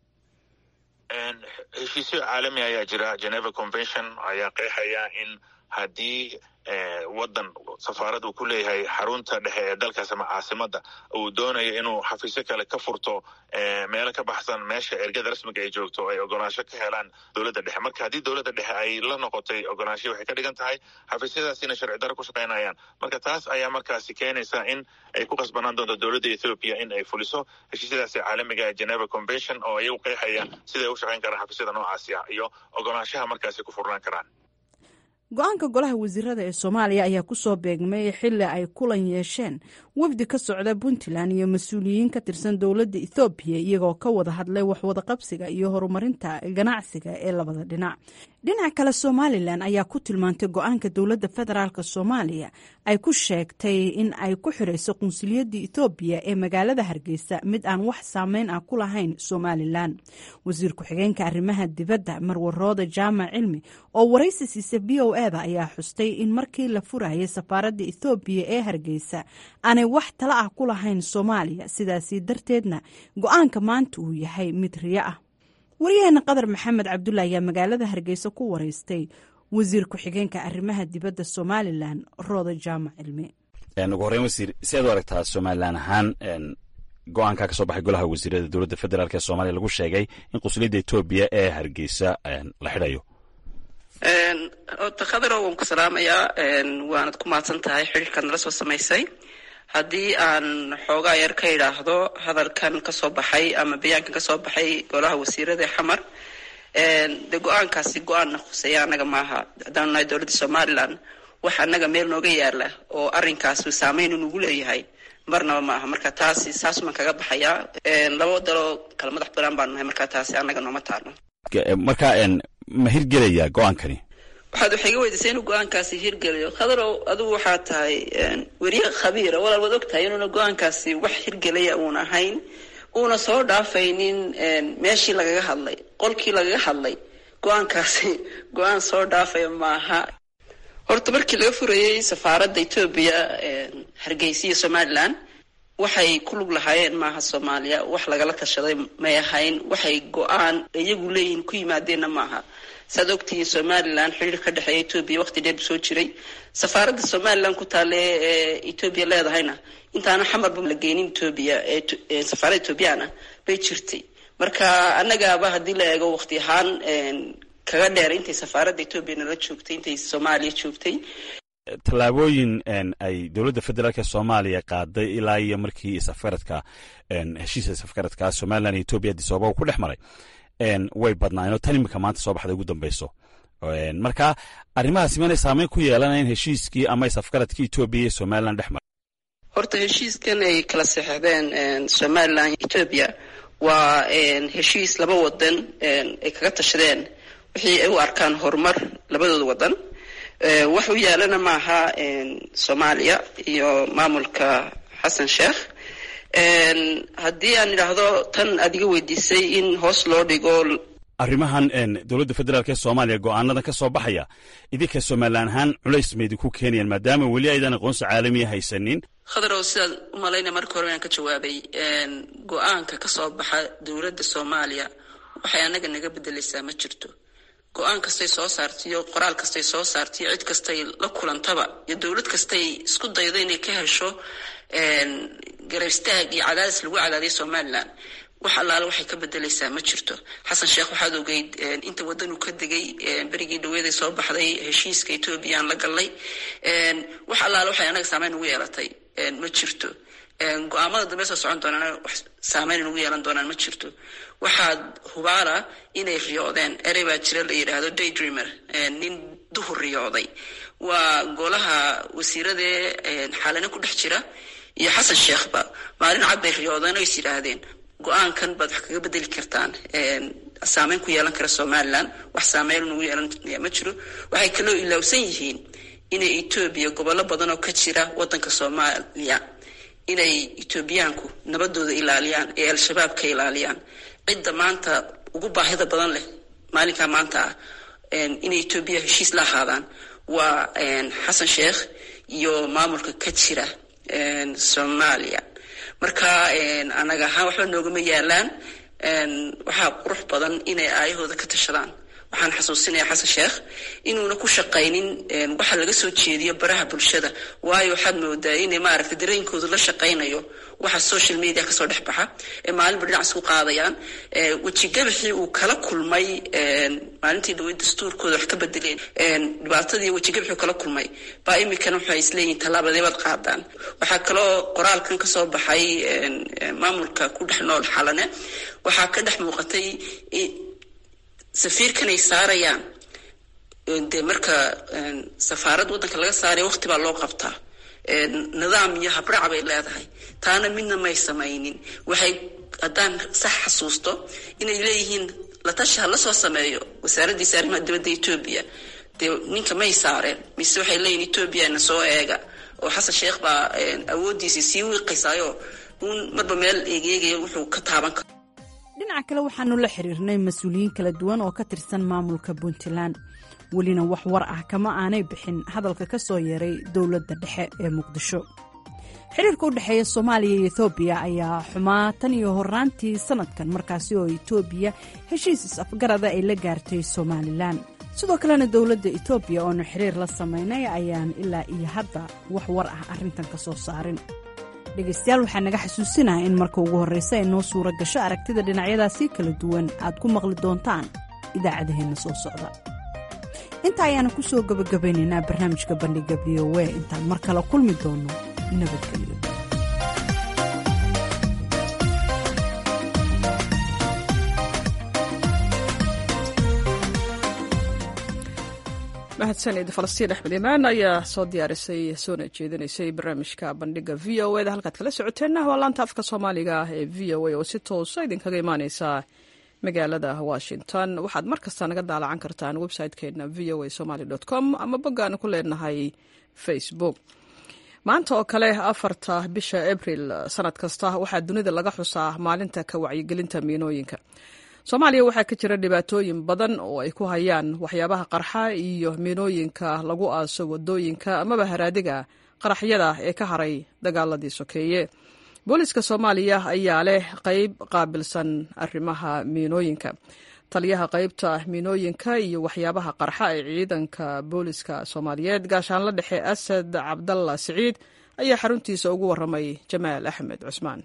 heshiisyo caalami ayaa jira geneva convention ayaa qeexaya in haddii wadan safaarad uu ku leeyahay xarunta dhexe ee dalkaas ama caasimada uu doonayo inuu xafiisyo kale ka furto meelo ka baxsan meesha ergada rasmiga ay joogto ay ogolaansho ka helaan dowladda dhexe marka haddii dowladda dhexe ay la noqotay ogolaansho waxay ka dhigan tahay xafiisyadaasina sharci daro ku shaqaynayaan marka taas ayaa markaasi keenaysa in ay ku qasbanaan doonto dowladda ethoopia in ay fuliso heshiisyadaasi caalamiga ee geneva convention oo iyagu qeexaya siday u shaqayn karaan xafiisyada noocaasi ah iyo ogolaanshaha markaasi ku furnaan karaan go-aanka golaha wasiirada ee soomaaliya ayaa kusoo beegmay xili ay kulan yeesheen wafdi ka socda puntland iyo mas-uuliyiin ka tirsan dowladda ethoobiya iyagoo ka wada hadlay waxwadaqabsiga iyo horumarinta ganacsiga ee labada dhinac dhinaca kale somalilan ayaa ku tilmaantay go-aanka dowladda federaalk soomaaliya ay ku sheegtay in ay ku xirayso qunsuliyadda ethoobiya ee magaalada hargeysa mid aan wax saameyn ah ku lahayn somalilan wasiir ku-xigeenka arrimaha dibadda marwarooda jaamac cilmi oo waraysi siisa b o eda ayaa xustay in markii la furayay safaaradda ethoobiya ee hargeysa aanay wax tala ah ku lahayn soomaaliya sidaasi darteedna go-aanka maanta uu yahay mid riyo ah waryaheena qadar maxamed cabdulla ayaa magaalada hargeysa ku wareystay wasiir ku-xigeenka arrimaha dibadda somalilan rooda jaamac cilmi ugu horreyn wasiir si aad u aragtaa somalilan ahaan go-aankaa ka soo baxay golaha wasiirada dowladda federaalk ee soomaaliya lagu sheegay in qunsuliyadda etoobiya ee hargeysa la xidhayo ota khadaro waan ku salaamayaa waanad ku mahadsan tahay xidhiirkaad nala soo samaysay haddii aan xoogaa yar ka idhaahdo hadalkan kasoo baxay ama bayaankan kasoo baxay golaha wasiirada ee xamar de go-aankaasi go-aanna khuseeya annaga maaha haddaanu nahay dowladda somalilan wax annaga meel nooga yaala oo arrinkaasi saameyn inugu leeyahay marnaba ma aha marka taasi saasumaan kaga baxayaa laba daloo kala madax banaan baanu nahay marka taasi annaga nooma taalo marka ma hirgelaya go-aankani waxaad waxay iga weydiisay inuu go-aankaasi hirgeliyo khadarow adigu waxaa tahay weriye khabiira walaal waad og tahay inuuna go-aankaasi wax hirgelaya uuna ahayn uuna soo dhaafaynin meeshii lagaga hadlay qolkii lagaga hadlay go-aankaasi go-aan soo dhaafaya maaha horta markii laga furayey safaaradda etoobiya hargeysa iyo somalilan waxay ku lug lahaayeen maaha soomaaliya wax lagala tashaday may ahayn waxay go-aan iyagu leeyihiin ku yimaadeenna maaha saad ogtihiin somalilan xiriir ka dhexeeya etoobiya waqti dheer bu soo jiray safaaradda somalilan ku taale ee etoobiya leedahayna intaana xamarba la geenin etoobiya ee safaaradda etoobiyana bay jirtay marka annagaaba haddii la eego waqti ahaan kaga dheer intay safaaradda etoobiya nala joogtay intay soomaaliya joogtay tallaabooyin ay dowladda federaalk ee soomaaliya qaaday ilaa iyo markii safgaradka heshiiska safgaradka somalilan iyo etoobiya adisababa ku dhex maray way badnaayeen oo tan imika maanta soo baxday ugu dambeyso marka arrimahaasi manay saameyn ku yeelanayn heshiiskii ama safgaradkii etoobiya iyo somalilan dhex maray horta heshiiskan ay kala saxeixdeen somalilan etoobiya waa heshiis laba wadan ay kaga tashadeen wixii ay u arkaan horumar labadooda wadan wax u yaalana maaha soomaaliya iyo maamulka xasan sheekh haddii aan idhaahdo tan aad iga weydiisay in hoos loo dhigo arrimahan dowladda federaalk ee soomaaliya go-aanadan ka soo baxaya idinka somalilan ahaan culays ma idinku keenayaan maadaama weli aydan aqoonsi caalamiya haysanin khadarow sidaad u malaynaya marka hore aan ka jawaabay go-aanka ka soo baxa dowladda soomaaliya waxay annaga naga bedelaysaa ma jirto go-aan kastay soo saartiyo qoraal kastay soo saartiyo cid kastay la kulantaba iyo dowlad kastay isku daydo inay ka hesho garaystaag iyo cadaadis lagu cadaadiya somalilan wax allaale waxay ka bedelaysaa ma jirto xasan sheekh waxaad ogeyd inta waddanuu ka degay berigii dhaweeday soo baxday heshiiska etoobiya aan la gallay wax allaale waxay anaga saameyn ugu yeelatay ma jirto go-aamada dambe soo socon doonaan wax saameyn ugu yeelan doonaan ma jirto waxaad hubaala inay riyoodeen erey baa jira la yidhaahdo daydreamer nin duhur riyooday waa golaha wasiiradee xaalane ku dhex jira iyo xasan sheekhba maalin cad bay riyoodeen oo is yidhaahdeen go-aankan baad wax kaga bedeli kartaan saameyn ku yeelan kara somalilan wax saameyn nagu yeelanaya ma jiro waxay kaloo ilaawsan yihiin inay etoobiya gobollo badan oo ka jira wadanka soomaaliya inay etoobiyaanku nabadooda ilaaliyaan ee al-shabaab ka ilaaliyaan cidda maanta ugu baahida badan leh maalinkaa maanta ah inay etoobiya heshiis la ahaadaan waa xasan sheekh iyo maamulka ka jira soomaaliya marka anaga ahaan waxba noogama yaalaan waxaa qurux badan inay aayahooda ka tashadaan waxaan xasuusinaya xasan sheekh inuuna ku shaqaynin waxa laga soo jeediyo baraha bulshada waayo waxaad moodaa inay maaragtay dareenkoodu la shaqaynayo waxa social media kasoo dhex baxa ee maalinba dhinac isku qaadayaan wejigabaxii uu kala kulmay maalintii dhaweyd dastuurkooda wax ka bedeleen dhibaatadii wejigabaxii uu kala kulmay baa iminkana waxay isleeyihin tallaabadeebaad qaadaan waxaa kaloo qoraalkan kasoo baxay maamulka ku dhex nool xalane waxaa ka dhex muuqatay safiirkan ay saarayaan dee marka safaarad waddanka laga saaraya waqti baa loo qabtaa nidaam iyo habraac bay leedahay taana midna may samaynin waxay haddaan sax xasuusto inay leeyihiin latashi ha la soo sameeyo wasaaraddiisa arrimaha dibadda etoobiya dee ninka may saareen mise waxay leeyihin etoobiya na soo eega oo xasan sheekh baa awooddiisii sii wiiqaysaayo uun marba meel eegeegaya wuxuu ka taaban karo dhinaca kale waxaanu la xiriirnay mas-uuliyiin kala duwan oo ka tirsan maamulka puntland welina wax war ah kama aanay bixin hadalka ka soo yeeray dowladda dhexe ee muqdisho xiriirka u dhexeeya soomaaliya iyo etoobiya ayaa xumaa tan iyo horaantii sanadkan markaasi oo etoobiya heshiis is-afgarada ay la gaartay somalilan sidoo kalena dowladda etoobiya oonu xiriir la samaynay ayaan ilaa iyo hadda wax war ah arrintan ka soo saarin dhegaystayaal waxaa naga xasuusinaha in marka ugu horreysa ay noo suura gasho aragtida dhinacyadaasii kala duwan aad ku maqli doontaan idaacadaheenna soo socda intaa ayaana ku soo gabagabaynaynaa barnaamijka bandhiga v o a intaan mar kale kulmi doonno nabadgelyo mahadsanid falastiin axmed imaan ayaa soo diyaarisay soona jeedinaysay barnaamijka bandhiga v o eda halkaad kala socoteenna waa laanta afka soomaaliga ee v o a oo si toosa idinkaga imaaneysa magaalada washington waxaad mar kasta naga daalacan kartaan website-keena v o a somaly com ama boggaan ku leenahay facebook maanta oo kale afarta bisha abril sanad kasta waxaa dunida laga xusaa maalinta ka wacyigelinta miinooyinka soomaaliya waxaa ka jira dhibaatooyin badan oo ay ku hayaan waxyaabaha qarxa iyo miinooyinka lagu aaso wadooyinka amaba haraadiga qaraxyada ee ka haray dagaaladii sokeeye booliska soomaaliya ayaa leh qeyb qaabilsan arrimaha miinooyinka taliyaha qeybta miinooyinka iyo waxyaabaha qarxa ee ciidanka booliska soomaaliyeed gaashaanla dhexe asad cabdalla siciid ayaa xaruntiisa ugu waramay jamaal axmed cusmaan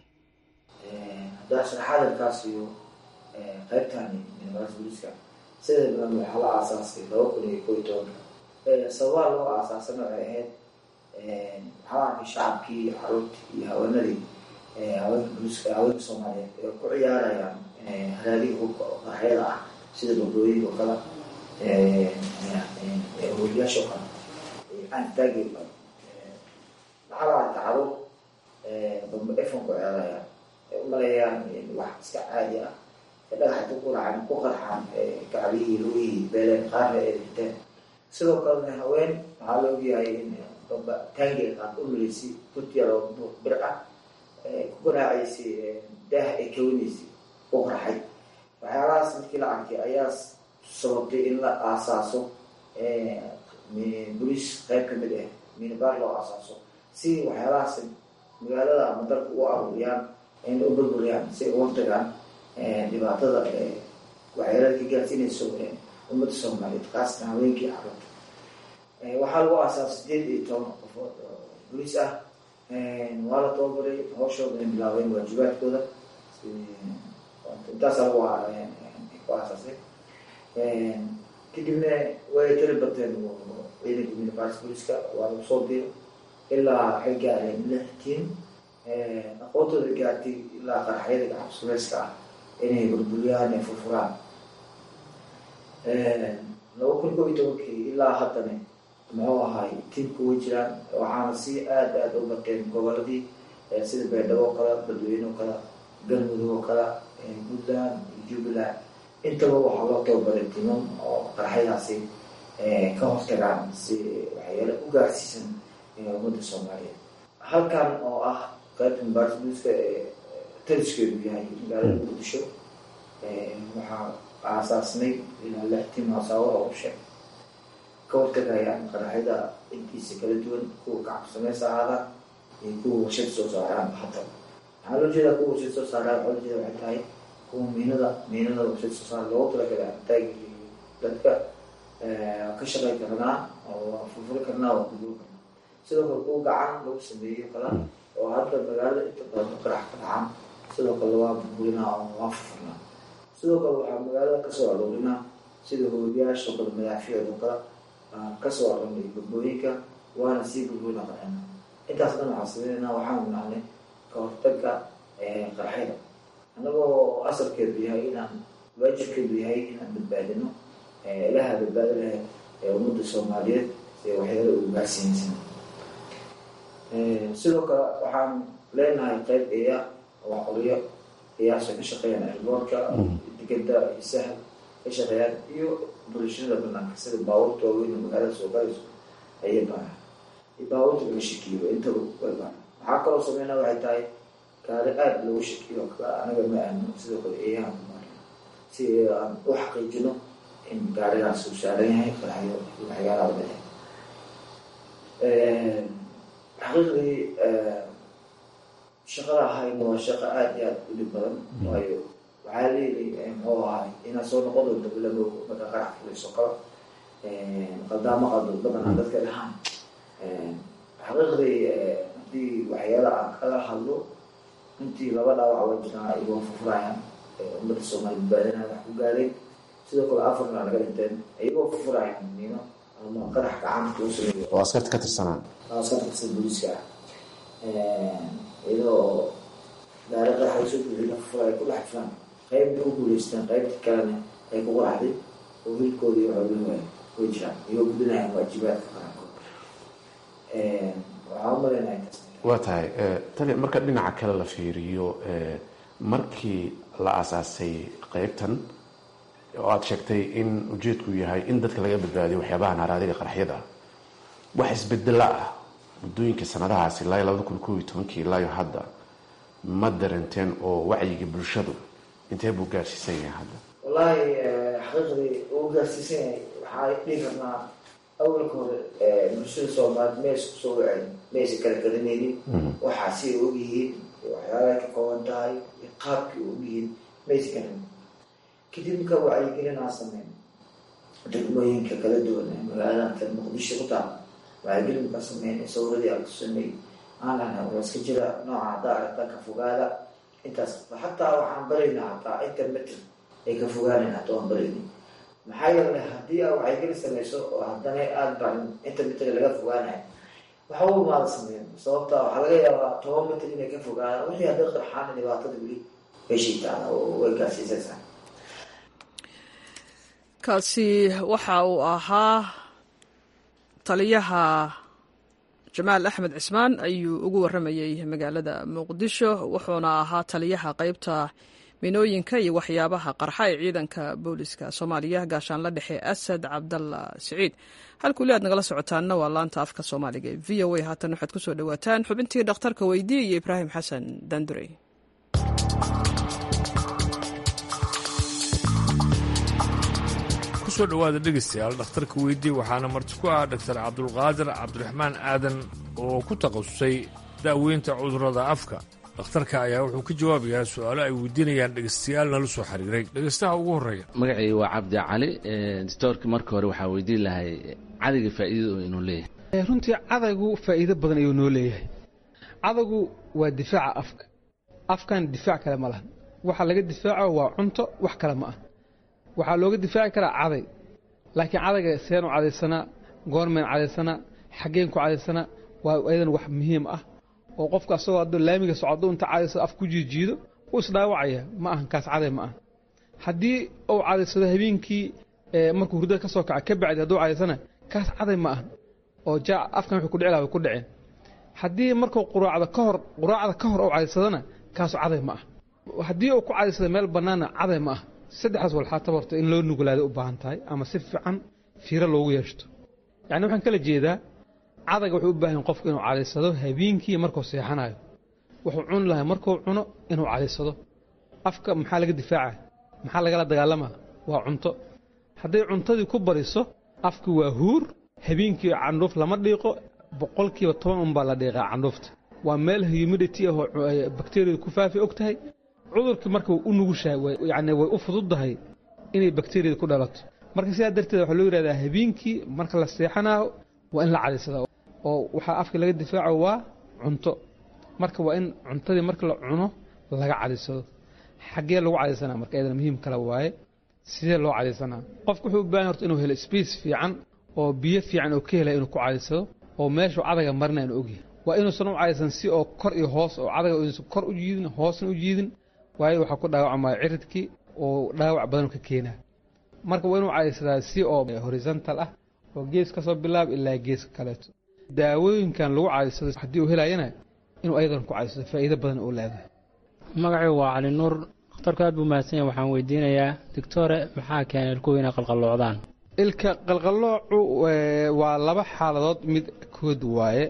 qaybtani minbaas booliska sida badan waxaa la aasaasay laba kun iyo ko iyo tobanka sababaha loo aasaasana waxay ahayd waxaa arkay shacabkii caruurtii iyo haweenadii haweenka booliska haweenka soomaaliyeed ee ku ciyaarayaan haraadiga hubka oo qaraxyada ah sida babooyinka oo kale hoobiyaasha oo kale aantaagi waxaa la arkay caruur bamba efon ku ciyaarayaan ay u maleeyaan wax iska caadi ah dhagaxa ku quracan ku qarxaan gacbihii lugihii beeleen qaarna ay dhinteen sidoo kalena haween waxaa la ogyahay in bamba taangiga qaad u milaysay kurtiya loo buuq bir ah ku garaacaysay daah ay kawinaysay u qarxay waxyaalahaas markii la arkay ayaa sababtay in la aasaaso boliis qayb kamid ah minibaar loo aasaaso si waxyaalahaas magaalada ama dalka u aruuriyaan in u burburiyaan si ay uga tagaan dhibaatada waxyeelada ka gaarsiinayso ummadda soomaaliyeed kaasna haweenkii caruurta waxaa lagu aasaasa sideed iyo toban qofood oo boliis ah waa la tababaray hawshooda ay bilaabeen waajibaadkooda intaasa lagu ku aasaasay kadibna way tiri bateen ciidanka minibars booliiska waa lagu soo diray ilaa waxay gaareen lix tiim aqoontooda gaartay ilaa qaraxyada gacab suleyska ah inay burburiyaan ay furfuraan laba kun ko iyo tobankii ilaa haddana muxuu ahay tiimka way jiraan waxaana si aada aada u bateen goboladii sida beedhabo oo kale dadweyne oo kale galmudug oo kale puntland jubbaland intaba waxaa loo tababaray timam oo qaraxyadaasi ka hortagaan si waxyaale u gaarsiisan ummadda soomaaliyeed halkan oo ah qaybta mubaarsaduuska ee taliskeedu yahay magaalada muqdisho waxaa aasaasnay ilaa lix tim haasaawada u sheeg ka hortagayaan qaraxyada intiisa kala duwan kuwa gacabsameys ahaada iyo kuwa warshad soo saaraan hata waxaa loo jeedaa kuwa warshad soo saaraan waxaa loo jeeda waxay tahay kuwa miinada miinada warshad soo saar loogu talagalay artaagi dadka ka shaqay karnaa oo furfuri karnaa oo kuduur karnaa sidoo kale kuwa gacan lagu sameeyo kala oo hadda magaalada inta badan u qarax ka dhacaan sidoo kale waa burburinaa oo waa furfurnaa sidoo kale waxaa magaalada kasoo aroorinaa sida hooyayaasha kale madaafiicdo kale kasoo aroonay gabooyinka waana sii burburina qarxina intaas dhan waxaa sameynayna waxaan nacnay ka hortaga qaraxyada annagoo asalkeedu yahay inaan waajibkeedu yahay inaan badbaadino ilaha badbaado lahayd ee ummadda soomaaliyeed si waxyaala ugu gaarsiinaysan sidoo kale waxaan leenahay qeyb eya oo qolyo eyaasha ka shaqeeyaan airboortka digada iyo sahal ka shaqeeyaan iyo bulshada banaanka sida baabuurta waaweyn oo magaalada soo galayso ayay baaraan iyo baabuurta laga shakiyo intaba way baaraan waxaa kaloo sameynaa waxay tahay gaari aada loogu shakiyo anaga ma aamino sidoo kale eeyaha kumaarina si aan u xaqiijino in gaarigaas uu saaran yahay qaraxyo waxyaalaha lehe xaqiiqdii shaqada ahayna waa shaqo aada iyo aada u dhib badan waayo waxaa leeyahay muxuu ahay inaad soo noqon doonto bilamo marka qarax fulayso kala qaldaamo qaldo badanaa dadka dhahaan xaqiiqdii haddii waxyaala aan kala hadlo intii laba dhaawac waa jiraan ayagoo furfurayaan ummadda soomaali badbaadinaya wax ku gaadeen sidoo kale afarna laga dhinteen ayagoo furfurayaan miino ama qarax gacanta uu sameeyo oo askarta ka tirsanaan askarta tirsan booliiska ah iyadoo gaari qarax ay soo buuxiyeen furfura ay ku dhex jiraan qaybna ku guuleysteen qaybta kalena ay ku qaraxday oo hilkooda iyo xoolihii way way jiraan iyagoo gudinayaan waajibaadka qarankood waxaa u malaynahay taas waa tahay tali marka dhinaca kale la fiiriyo markii la aasaasay qeybtan oo aada sheegtay in ujeedku yahay in dadka laga badbaadiyo waxyaabaha naaraadiga qaraxyada wax isbedela ah muddooyinkii sanadahaasi ilaa labada kun koob iyo tobankii ilaayo hadda ma darenteen oo wacyiga bulshadu intee buu gaarsiisan yahay hadda wallaahi xaqiiqdii uu gaarsiisan yahay waxaa dhihi karnaa awalka hore bulshada soomaalied ma isku soo waceen ma aysan kala garanaynin waxaa si ay ogyihiin waxyaalahay ka kooban tahay iyo qaabkii u ogyihiin ma aysan garanin kadib markaa wacyigelin aan sameyn degmooyinka kala duwan ee magaalada muqdisho ku taal wacyigelin markaa sameyn sawiradii aan ku sameey aan lahnay waa iska jira nooca haddaa aragtaa ka fogaada intaas xataa waxaan baraynaa hataa inta mitr ay ka fogaanayn hataa waan barayna maxaa yeelay haddii aa wacyigelin samayso oo haddana aada barin inta mitr laga fogaanayo waxa u maada sameyn sababta waxaa laga yaabaa toban mitr inay ka fogaadaan wixii hadday qarxaan dhibaatada weli way shiitaan oo way gaarsiisaysaa kaasi waxa uu ahaa taliyaha jamaal axmed cismaan ayuu ugu waramayey magaalada muqdisho wuxuuna ahaa taliyaha qeybta minooyinka iyo waxyaabaha qarxa ee ciidanka booliska soomaaliya gaashaanla dhexe asad cabdalla siciid halkuuli aad nagala socotaanna waa laanta afka soomaaliga ee v o a haatan waxaad kusoo dhawaataan xubintii dhakhtarka weydii iyo ibraahim xasan dandurey kusoo dhowaada dhegaystayaal dhakhtarka weydii waxaana marti ku ah dhaktar cabdulqaadir cabdiraxmaan aadan oo ku takhasusay daaweynta cudurrada afka dhakhtarka ayaa wuxuu ka jawaabayaa su-aalo ay weydiinayaan dhegaystayaal nala soo xiriiray dhegaystaha ugu horreeya magacayga waa cabdi cali doctoorka marka hore waxaa weydiin lahay cadayga faa'iidada inuu leeyahay runtii cadaygu faa'iido badan ayuu noo leeyahay cadaygu waa difaaca afka afkan difaac kale ma lahan waxa laga difaaco waa cunto wax kale ma ah waxaa looga difaaci karaa caday laakiin cadayga seenu cadaysanaa goormeen cadaysanaa xaggeen ku cadaysanaa waa ayadan wax muhiim ah oo qofka asagoo hadduu laamiga socdo inta cadayso af ku jiijiido wuu isdhaawacaya ma ahan kaas caday ma aha haddii uu cadaysado habeenkii markuu hurdada ka soo kaca ka bacdi hadduu cadaysana kaas caday ma ahan oo ja afkan wuxuu ku dhici laha way ku dhaceen haddii markuu quraacda ka hor quraacda ka hor uu cadaysadana kaasu caday ma ah haddii uu ku cadaysado meel bannaanna caday ma ah saddexdaas walxaataba horta in loo nuglaada u baahan tahay ama si fiican fiiro loogu yeeshto yacni waxaan kala jeedaa cadayga wuxuu u baahan qofku inuu cadaysado habeenkii markuu seexanayo wuxuu cuni lahay markuu cuno inuu cadaysado afka maxaa laga difaaca maxaa lagala dagaalamaa waa cunto hadday cuntadii ku bariso afki waa huur habeenkii candhuuf lama dhiiqo boqolkiiba toban unbaa la dhiiqaa candhuufta waa meel humidity ahoo bakteriyadu ku faafi og tahay cudurkii marka u nugushahay yacni way u fududdahay inay bakteriyada ku dhalato marka sidaa darteed waxaa loo yidhahdaa habeenkii marka la seexanaayo waa in la cadaysada oo waxaa afka laga difaaco waa cunto marka waa in cuntadii marka la cuno laga cadaysado xaggee lagu cadaysanaa marka iyadana muhiim kale waaye sidee loo cadaysanaa qofku wuxuu u baahan horta inuu helo space fiican oo biyo fiican oo ka helaya inuu ku cadaysado oo meeshuu cadaga marina inuu ogyahay waa inuusan u cadaysan si oo kor iyo hoos oo cadaga inuusan kor u jiidin hoosna u jiidin waayo waxaa ku dhaawacmaya ciridkii oo dhaawac badan ka keenaa marka waa inuu cadaysadaa si oo horizontal ah oo gees ka soo bilaab ilaa geeska kaleeto daawooyinkan lagu cadaysado haddii uu helayana inuu ayadan ku cadaysado faa'iido badan oo leedahay magacii waa cali nuur dhakhtarku aad buu mahadsan yahay waxaan weydiinayaa doctore maxaa keenay ilkuhu inay qalqalloocdaan ilka qalqalloocu waa laba xaaladood mid kood waaye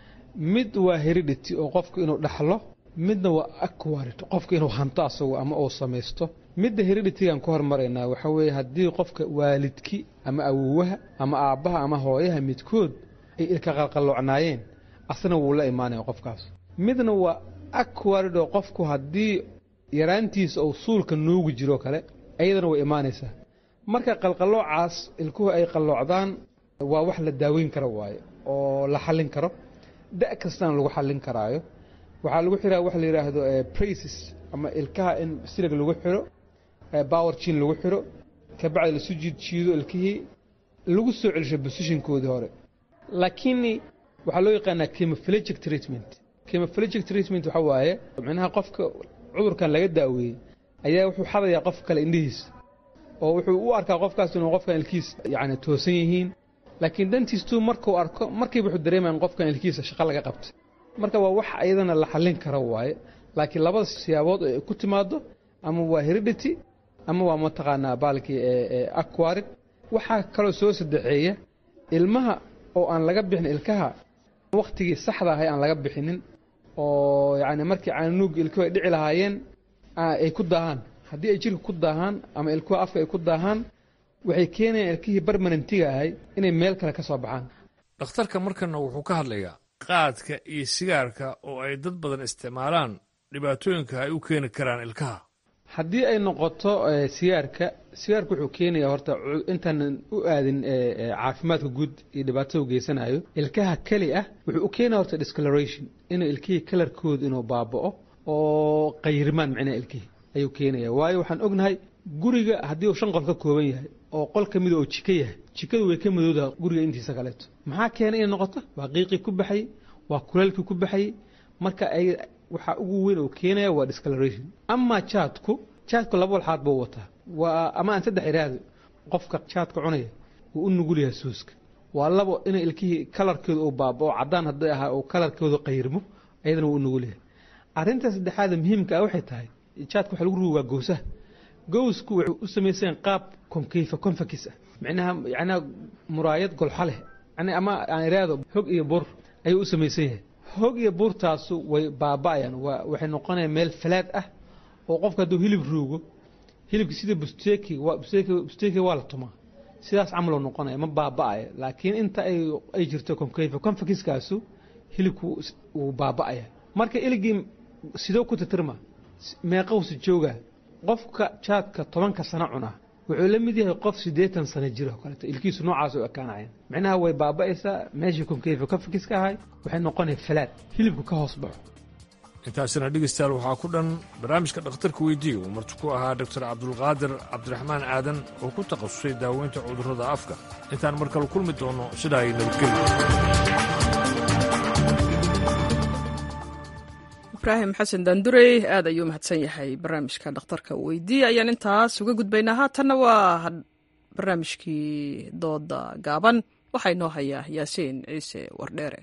mid waa heredity oo qofku inuu dhaxlo midna waa aquarid qofku inuu hanto asagu ama uu samaysto midda hereditigan ku hormaraynaa waxaa weeye haddii qofka waalidki ama awowaha ama aabbaha ama hooyaha midkood ay ilka qalqalloocnaayeen asna wuu la imaanaya qofkaas midna waa aquarid oo qofku haddii yaraantiisa uu suulka nuugi jiro kale ayadana way imaanaysaa marka qalqalloocaas ilkuhu ay qalloocdaan waa wax la daaweyn karo waaye oo la xallin karo da' kastana lagu xallin karaayo waxaa lagu xiraa wax la yidhaahdo braces ama ilkaha in silig lagu xiro power jin lagu xiro kabacdi lasu jiid jiido ilkihii lagu soo celisho positionkoodii hore laakiin waxaa loo yaqaanaa chemophilegic treatment chemophilegic treatment waxa waaye micnaha qofka cudurkan laga daaweeyey ayaa wuxuu xadayaa qof kale indhihiisa oo wuxuu u arkaa qofkaas inuu qofkan ilkiis yacni toosan yihiin laakiin dantiistuu markuu arko markiiba wuxuu dareemaya in qofkan ilkiisa shaqo laga qabtay marka waa wax ayadana la xallin karo waaye laakiin labada siyaabood oo ay ku timaado ama waa heredity ama waa mataqaanaa baalkii aquarid waxaa kaloo soo saddexeeya ilmaha oo aan laga bixin ilkaha wakhtigii saxda ahay aan laga bixinin oo yacni markii caanuugga ilkuhu ay dhici lahaayeen ay ku daahaan haddii ay jirka ku daahaan ama ilkuha afka ay ku daahaan waxay keenayaan ilkihii barmanentiga ahay inay meel kale ka soo baxaan dhakhtarka markana wuxuu ka hadlayaa qaadka iyo sigaarka oo ay dad badan isticmaalaan dhibaatooyinka ay u keeni karaan ilkaha haddii ay noqoto sigaarka sigaarka wuxuu keenayaa horta intaanan u aadin caafimaadka guud iyo dhibaatada u geysanayo ilkaha keli ah wuxuu u keenaya horta discoloration inuu ilkihii kalarkooda inuu baaba'o oo qayrimaan micnaha ilkihii ayuu keenaya waayo waxaan ognahay guriga haddii uu shan qol ka kooban yahay oo qol ka mida oo jiko yahay jikadu way ka madowdaha guriga intiisa kaleeto maxaa keenay inay noqoto waa qiiqii ku baxay waa kuleelkii ku baxay marka ay waxaa ugu weyn oo keenaya waa discoloration amaa jaadku jaadku laba walxaad buu wataa waa ama aan saddex iraahdo qofka jaadka cunaya wuu u nugul yahay suuska waa labo inay ilkihii kalarkooda uu baabao caddaan hadday ahaa oo kalarkooda qayrmo ayadana wuu u nugul yahay arrinta saddexaada muhiimka ah waxay tahay jaadka waxa lagu rugaa gowsaha gowsku wuxuu u samaysan qaab konkeyfa konfakis ah micnaha yacnaa muraayad golxa leh yani ama aan iraahdo hog iyo bur ayuu u samaysan yahay hog iyo buurtaasu way baaba'ayaan waa waxay noqonayaan meel falaad ah oo qofka hadduu hilib ruugo hilibka sida busteki waa busteki busteki waa la tumaa sidaas camaloo noqonaya ma baaba'aya laakiin inta ay ay jirto konkeyfa konfakiskaasu hilibku wuu baaba'aya marka iligii sidoo ku titirma meeqowsi jooga qofka jaadka tobanka sano cunaa wuxuu la mid yahay qof siddeetan sano jira oo kaleeto ilkiisu noocaas u ekaanayaan micnaha way baaba'aysaa meeshii konkeyfa konfakiska ahay waxay noqonaya falaad hilibku ka hoos baxo intaasina dhegeystayaal waxaa ku dhan barnaamijka dhakhtarka weydiiya uu marti ku ahaa doktor cabdulqaadir cabdiraxmaan aadan oo ku takhasusay daaweynta cudurrada afka intaan mar kale kulmi doonno sidaa ay nabadgelyo ibraahim xasan daandurey aad ayuu mahadsan yahay barnaamijka dhakhtarka weydiiya ayaan intaas uga gudbaynaa haatanna waa barnaamijkii dooda gaaban waxaa inoo hayaa yaasiin ciise wardheere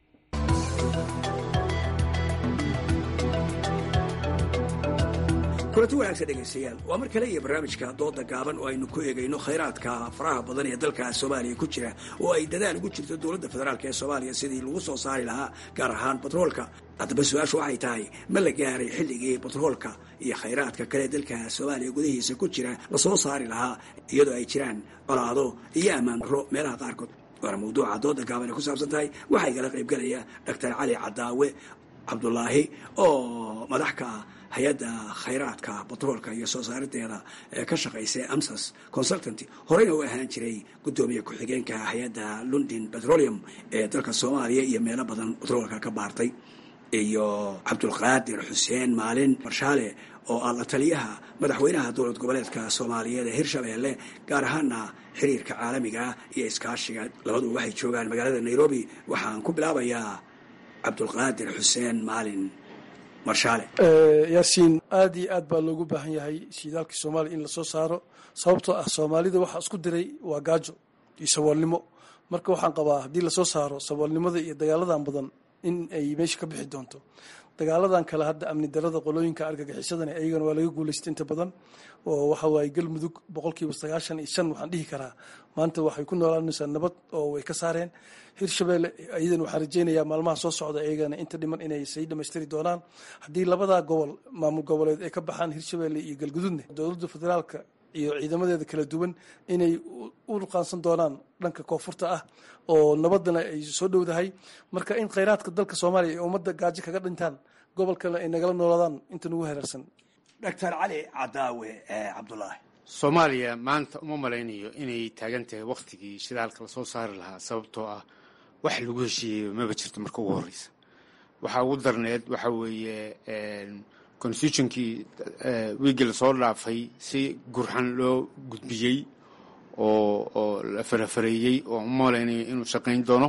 kulanti wanaagsan dhegaystayaal waa mar kale iyo barnaamijka dooda gaaban oo aynu ku eegayno khayraadka faraha badan ee dalka soomaaliya ku jira oo ay dadaal ugu jirto dowladda federaalk ee soomaaliya sidii lagu soo saari lahaa gaar ahaan batroolka haddaba su-aashu waxay tahay ma la gaaray xilligii batroolka iyo khayraadka kale dalka soomaaliya gudahiisa ku jira lasoo saari lahaa iyadoo ay jiraan colaado iyo ammaan darro meelaha qaarkood waana mawduuca dooda gaaban ay ku saabsan tahay waxaa igala qaybgalaya doctor cali cadaawe cabdulaahi oo madax ka ah hay-adda khayraadka batroolka iyo soo saarideeda ee ka shaqaysa amsas consultanty horeyna u ahaan jiray guddoomiye ku-xigeenka hay-adda london petroleum ee dalka soomaaliya iyo meelo badan batroolka ka baartay iyo cabdulqaadir xuseen maalin marshaale oo ah la taliyaha madaxweynaha dowlad goboleedka soomaaliyeed ee hirshabeelle gaar ahaana xiriirka caalamiga iyo iskaashiga labaduba waxay joogaan magaalada nairobi waxaan ku bilaabayaa cabdulqaadir xuseen maalin marshaale yaasiin aad iyo aad baa loogu baahan yahay shidaalkii soomaaliya in lasoo saaro sababtoo ah soomaalida waxaa isku diray waa gaajo iyo saboolnimo marka waxaan qabaa haddii lasoo saaro saboolnimada iyo dagaaladan badan in ay meesha ka bixi doonto dagaaladan kale hadda amni darada qolooyinka argagixisadana ayagana waa laga guulaystay inta badan oo waxa waaye galmudug boqolkiiba sagaashan iyo shan waxaan dhihi karaa maanta waxay ku noolaanaysaa nabad oo way ka saareen hirshabeelle iyadana waxaan rajeynayaa maalmaha soo socda iyagana inta dhiman inay sii dhamaystiri doonaan haddii labadaa gobol maamul goboleed ay ka baxaan hirshabeelle iyo galgududne dowladda federaalka iyo ciidamadeeda kala duwan inay u ruqaansan doonaan dhanka koonfurta ah oo nabadana ay soo dhowdahay marka in khayraadka dalka soomaaliya ay ummadda gaajo kaga dhintaan gobolkana ay nagala noolaadaan inta nagu hareersan doctor cali cadaawe cabdulaahi soomaaliya maanta uma malaynayo inay taagan tahay wakhtigii shidaalka lasoo saari lahaa sababtoo ah wax lagu heshiiyeyo maba jirto marka ugu horeysa waxaa ugu darneed waxa weeye constitutionkii wiigii lasoo dhaafay si gurxan loo gudbiyey oo oo la farafareeyey oo uma malaynayo inuu shaqayn doono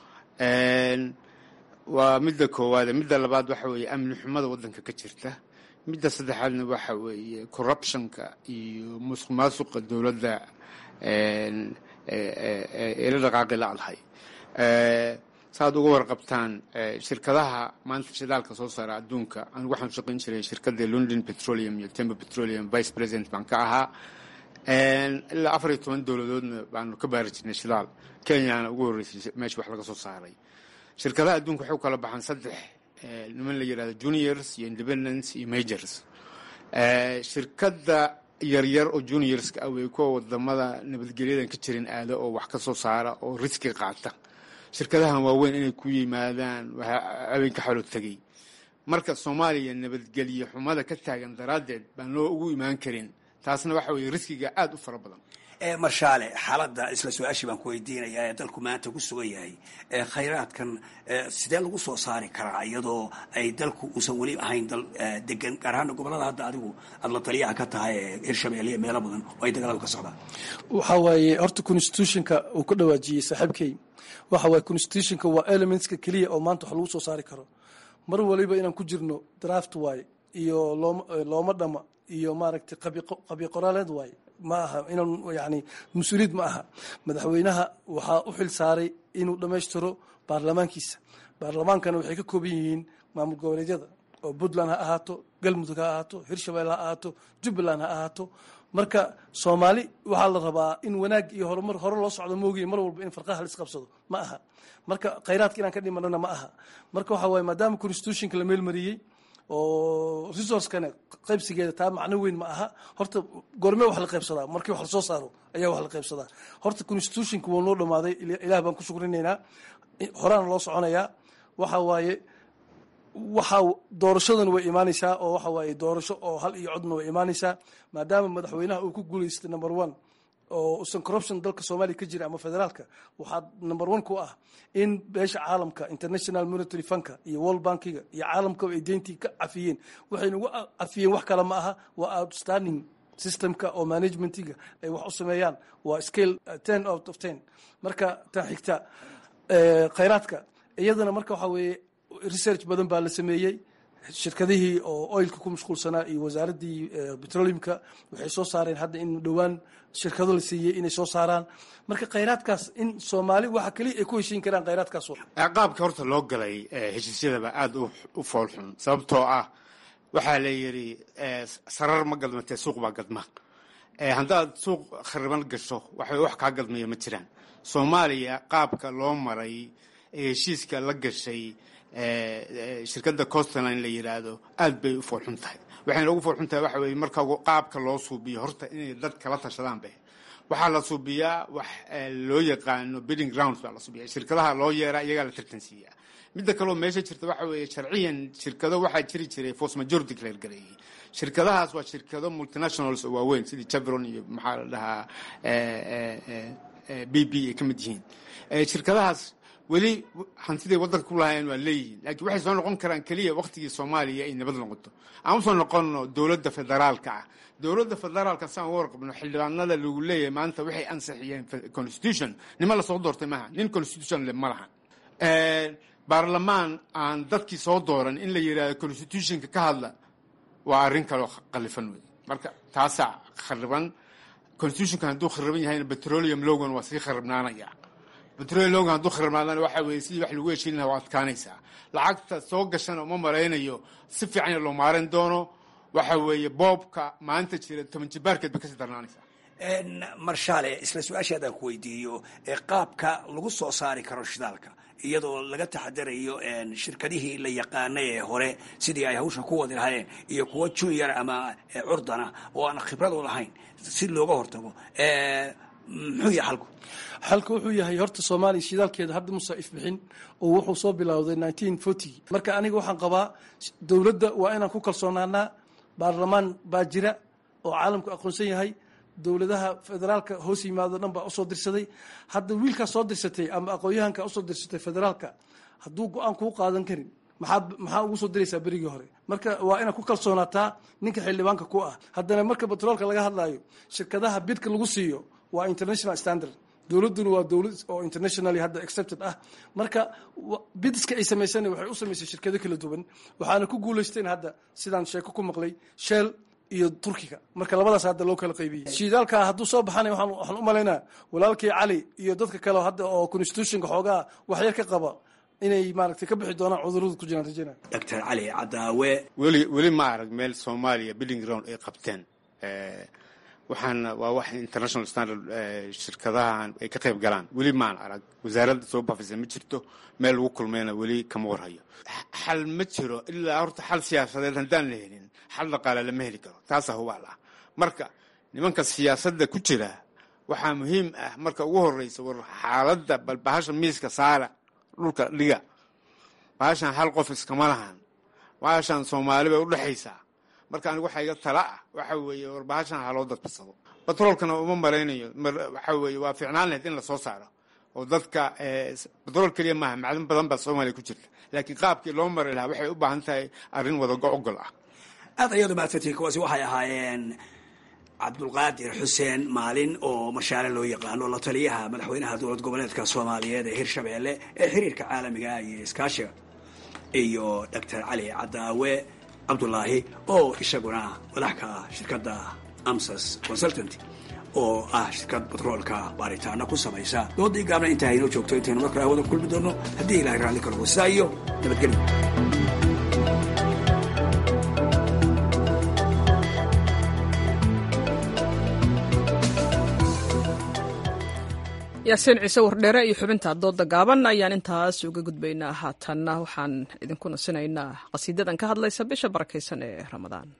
waa midda koowaade midda labaad waxa weeye amni xumada waddanka ka jirta midda saddexaadna waxa weeye corruptionka iyo musuq maasuqa dowladda eela dhaqaaqi lacdahay saaad uga warqabtaan shirkadaha maanta shidaalka soo saara adduunka anigu waxaan shaqayn jiray shirkadda london petroleum iyo tember petroleum vice president baan ka ahaa ilaa afar iyo toban dowladoodna baanu ka baari jirnay shidaal kenyana ugu horreysay meesha wax laga soo saaray shirkadaha adduunka waxay u kala baxaan saddex niman la yidhahdo juniors iyo independence iyo majors shirkadda yaryar oo juniorska ah way kuwa wadamada nabadgelyadan ka jirin aada oo wax ka soo saara oo riski qaata shirkadahan waaweyn inay ku yimaadaan habeenka xalo tegey marka soomaaliya nabadgelye xumada ka taagan daraaddeed baan loo ugu imaan karin taasna waxa weeye riskiga aada u fara badan marshaale xaaladda isla su-aashii baan ku weydiinayaa ee dalku maanta ku sugan yahay khayraadkan sidee lagu soo saari karaa iyadoo ay dalku uusan weli ahayn dal degan gaar ahaana gobolada hadda adigu aada la taliyaha ka tahay ee hirshabeelle iyo meelo badan oo ay dagaaladu ka socdaan waxaa waaye horta constitutionka uu ka dhawaajiyey saaxiibkey waxa waaye constitutionka waa elementska keliya oo maanta wax lagu soo saari karo mar waliba inaan ku jirno draft waaye iyo looma looma dhama iyo maaragtay qabi qoraaleed waaye ma aha inaan yani mas-uuliyad ma aha madaxweynaha waxaa u xil saaray inuu dhammaystiro baarlamaankiisa baarlamaankana waxay ka kooban yihiin maamul goboleedyada oo puntland ha ahaato galmudug ha ahaato hirshabelle ha ahaato jubbaland ha ahaato marka soomaali waxaa la rabaa in wanaag iyo horumar hore loo socdo moogiye mar walba in farqaha la isqabsado ma aha marka khayraadka inaan ka dhimanana ma aha marka waxaa waaye maadaama constitutionka la meelmariyey oo resourcekana qaybsigeeda taa macno weyn ma aha horta goorme wax la qaybsadaa markii wax lasoo saaro ayaa wax la qaybsadaa horta constitutionka wuu noo dhamaaday ilaah baan ku shukrinaynaa horaana loo soconayaa waxa waaye waxaa doorashadan way imaanaysaa oo waxa waaye doorasho oo hal iyo codna way imaanaysaa maadaama madaxweynaha uu ku guulaystay number one oo usan corruption dalka soomaaliya ka jira ama federaalka waxaa number one ku ah in beesha caalamka international monitary funka iyo world bankiga iyo caalamkaba ay deyntii ka cafiyeen waxayna ugu cafiyeen wax kale ma aha waa outstanding systemka oo managementiga ay wax u sameeyaan waa scale ten out of ten marka tan xigta khayraadka iyadana marka waxaa weeye research badan baa la sameeyey shirkadihii oo oilka ku mashquulsanaa iyo wasaaraddii petroleumka waxay soo saareen hadda in dhowaan shirkado la siiyey inay soo saaraan marka khayraadkaas in soomaali waxa keliya ay ku heshiin karaan khayraadkaas qaabka horta loo galay heshiisyadaba aada u foolxun sababtoo ah waxaa la yidhi sarar ma gadmatee suuq baa gadma haddaad suuq khariban gasho waxbay wax kaa gadmaya ma jiraan soomaaliya qaabka loo maray ee heshiiska la gashay shirkadda costline la yidhaahdo aad bay u foolxun tahay waxayna ugu foolxun tahay waxa weye marka qaabka loo suubiyo horta inay dad kala tashadaan be waxaa la suubiyaa wax loo yaqaano bidding grounds baa la suubiya shirkadaha loo yeeraa iyagaa la tartansiiyaa midda kaleo meesha jirta waxa weeye sharciyan shirkado waxaa jiri jiray force majority declare gareeyey shirkadahaas waa shirkado multinationals oo waaweyn sidii chevron iyo maxaa la dhahaa b b ay ka mid yihiin shirkadahaas weli hantiday waddanka ku lahaayeen waa leeyihiin laakiin waxay soo noqon karaan keliya waktigii soomaaliya ay nabad noqoto aan usoo noqonno dowladda federaalka ah dowladda federaalka saan uga warqabno xildhibaanada lagu leeyahay maanta waxay ansixiyeen constitution nima lasoo doortay maaha nin constitution le ma lahan baarlamaan aan dadkii soo dooran in la yidhahdo constitutionka ka hadla waa arrin kaloo qalifan wey marka taasaa khariban constitutionka hadduu khariban yahayna petroleum logan waa sii kharibnaanaya petroleum logan hadduu kharibnaadana waxa weeye sidii wax lagu heshiin lahaa waa adkaanaysaa lacagta soo gashana uma maraynayo si fiican loo maaran doono waxa weeye boobka maanta jira toban jibaarkeed bay kasii darnaanaysaa marshaale isla su-aasha haddaan ku weydiiyo qaabka lagu soo saari karo shidaalka iyadoo laga taxadarayo shirkadihii la yaqaanay ee hore sidii ay hawsha ku wadi lahaayeen iyo kuwa junior ama curdana oo aan khibrad u lahayn si looga hortago muxuu yahay xalku xalka wuxuu yahay horta soomaaliya shidaalkeeda hadda musa ifbixin oo wuxuu soo bilowday nineteen forty marka aniga waxaan qabaa dowladda waa inaan ku kalsoonaanaa baarlamaan baa jira oo caalamku aqoonsan yahay dowladaha federaalka hoos yimaado dhan baa usoo dirsaday hadda wiilkaa soo dirsatay ama aqoon-yahanka usoo dirsatay federaalka hadduu go-aan kuu qaadan karin maxaa maxaa ugu soo diraysaa berigii hore marka waa inaad ku kalsoonaataa ninka xildhibaanka ku ah haddana marka batroolka laga hadlaayo shirkadaha bidka lagu siiyo waa international standard dowladduna waa dowlad oo internationally hadda accepted ah marka bidiska ay samaysana waxay u samaysay shirkado kala duwan waxaana ku guulaysteen hadda sidaan sheeko ku maqlay shell iyo turkiga marka labadaas hadda loo kala qaybiyey shidaalka hadduu soo baxanay waxaan u malaynaa walaalkii cali iyo dadka kale hadda oo constitutionka xoogaa waxyar ka qaba inay maaragtay ka bixi doonaan cudurrada ku jiraan rajayna doctor cali cadaawe weli weli ma arag meel soomaaliya building ground ay qabteen waxaana waa wax international standard shirkadahan ay ka qayb galaan weli maan arag wasaaradda soo bafisa ma jirto meel lagu kulmayna weli kama warhayo xal ma jiro ilaa horta xal siyaasadeed haddaan la helin xal dhaqaale lama heli karo taasaa hubaal ah marka nimanka siyaasadda ku jira waxaa muhiim ah marka ugu horeysa war xaaladda bal bahasha miiska saara dhulka dhiga bahashan hal qof iskama lahan bahashan soomaali bay udhexaysaa marka anigu waxaa iga tala ah waxa weeye war bahashan haloo dadbasado batroolkana uma maraynayo waxa weeye waa ficnaan lahayd in lasoo saaro oo dadka batrool keliya maaha macdan badan baa soomaaliya ku jirta laakiin qaabkii loo mari lahaa waxay u baahan tahay arrin wadago ogol ah aad ayaad umahadsantihin kuwaasi waxay ahaayeen cabdulqaadir xuseen maalin oo marshaale loo yaqaano la taliyaha madaxweynaha dowlad goboleedka soomaaliyeed ee hirshabeelle ee xiriirka caalamiga iyo iskaashiga iyo doctor cali cadaawe cabdulaahi oo isaguna madaxka shirkadda amsas consultant oo ah shirkad batroolka baaritaana ku samaysa doodii gaabna intaa inoo joogto intaynu markale hawada kulmi doono haddii ilahay raalli ka noqo sidaa iyo nabadgelyo yaasiin ciise wardheere iyo xubinta dooda gaaban ayaan intaas uga gudbaynaa haatanna waxaan idinku nasinaynaa qasiidadan ka hadlaysa bisha barakaysan ee ramadaan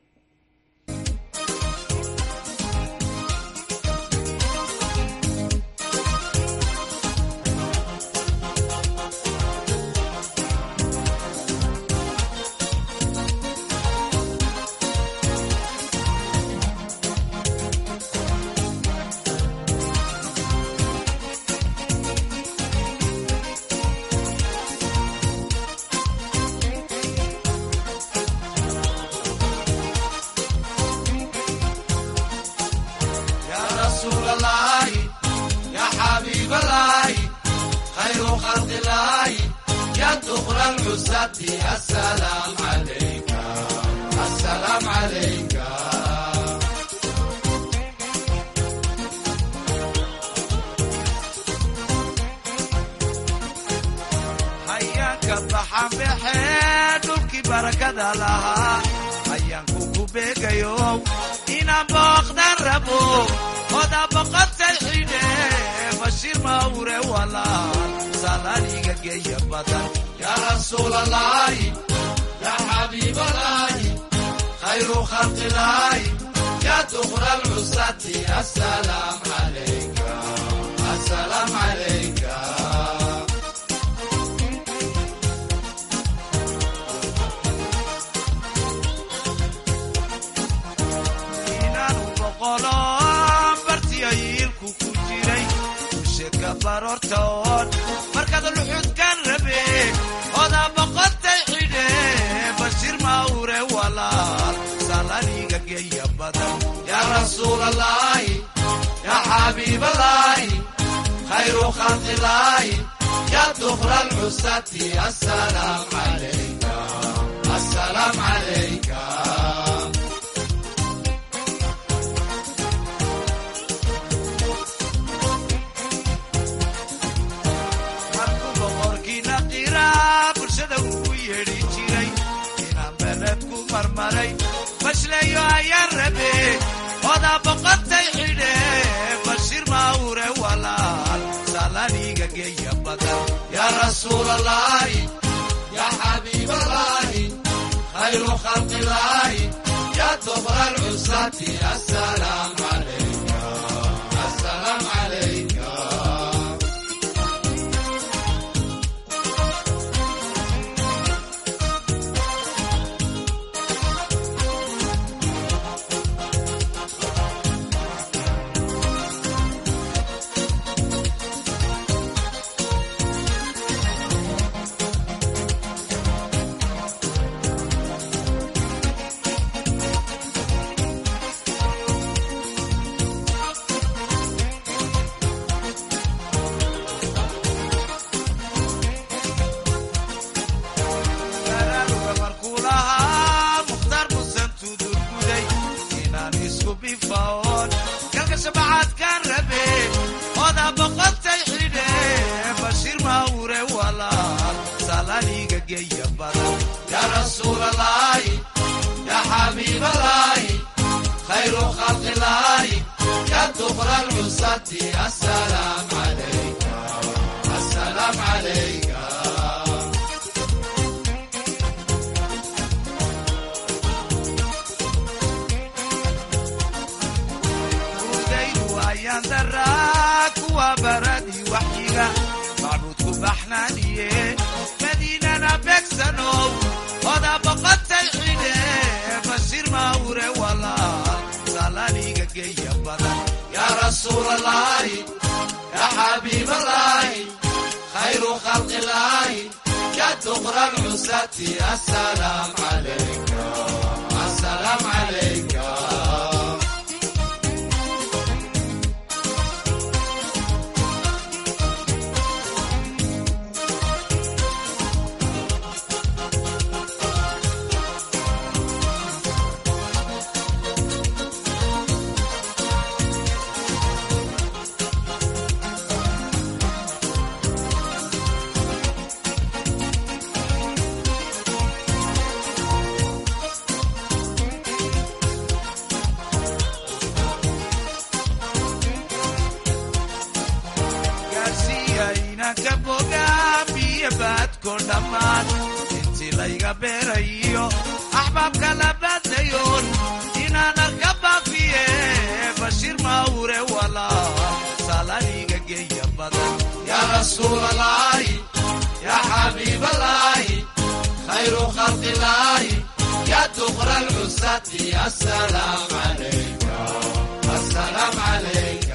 خلق الله يا دخل العزة السلام عليك السلام عليك hayaanka baxan baxee dhulkii barakada lahaa hayaanku ku beegayo inaan booqdan rabo oda boqotay xidhe bashiir mawre walaal salaaniga geeya badan يا رسول الله يا حبيب الله خير خلق الله يا دخل العصاة السلام عليك السلام عليك inaanu boqolo bartiyo yiilku ku jiray usheedka baroortoon markaad luxudkan rabe oda boqotay xidhe bashiir mawre walaal salaniga geeya badan يا رسول الله يا حبيب الله خير خلق الله يا دخل العصاة السلام عليك السلام عليك markuu boqorkiina qira bulshada ugu yeedhi jiray inaan beled ku marmaray fashleeyo ayaan rabe oda boqotay xidhe bashiir mawre walaal salaniga geeya badan يا رسول الله يا حبيب الله خير خلق الله يا دخل العصاة السلام عليك السلام عليك garaaruga markuu lahaa mukhtaar musan tudurguday inaan isku bifaoon galka shabacaadkaan rabe oda boqotay xidhe bashiir mawre walaal salaniga geeya badan يا رسول الله يا حبيب الله خير خلق الله يا دخل العصاة السلام عليك السلام عليك udaydu ayaan daraa kuwa baradii waxyiga macbuudku baxnaaniye madiinana beegsanow oda boqotay xidhe bashiir mawre walaal salaniga geeya badan يا رسول الله يا حبيب الله خير خلق الله يا دخل العصاة السلام عليك السلام عليك gaarsiiya inanka boga biyo baadko dhammaan intii layga beerayo axbaabka la baadlayoon inaan arka baafiye bashiir mawre walaal salaniga geeya badan يا رسول الله يا حبيب الله خير خلق الله يا دخل العصاة السلام عليك السلام عليك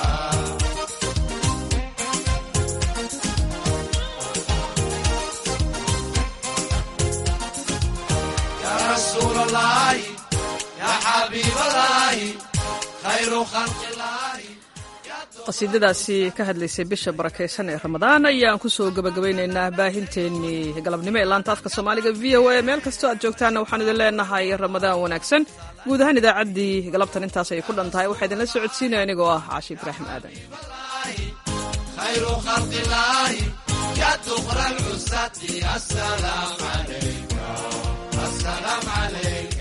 يا رسول الله يا حبيب الله خير خلق الله qasiidadaasi ka hadlaysay bisha barakaysan ee ramadaan ayaan kusoo gabagabaynaynaa baahinteennii galabnimo ee laanta afka soomaaliga v o a meel kastoo aad joogtaanna waxaan idin leenahay ramadaan wanaagsan guud ahaan idaacaddii galabtan intaas ay ku dhan tahay waxaa idinla socodsiinaya anigoo ah caashi ibraahim aadan خير خلق الله يا دخر العساة السلام عليك السلام عليك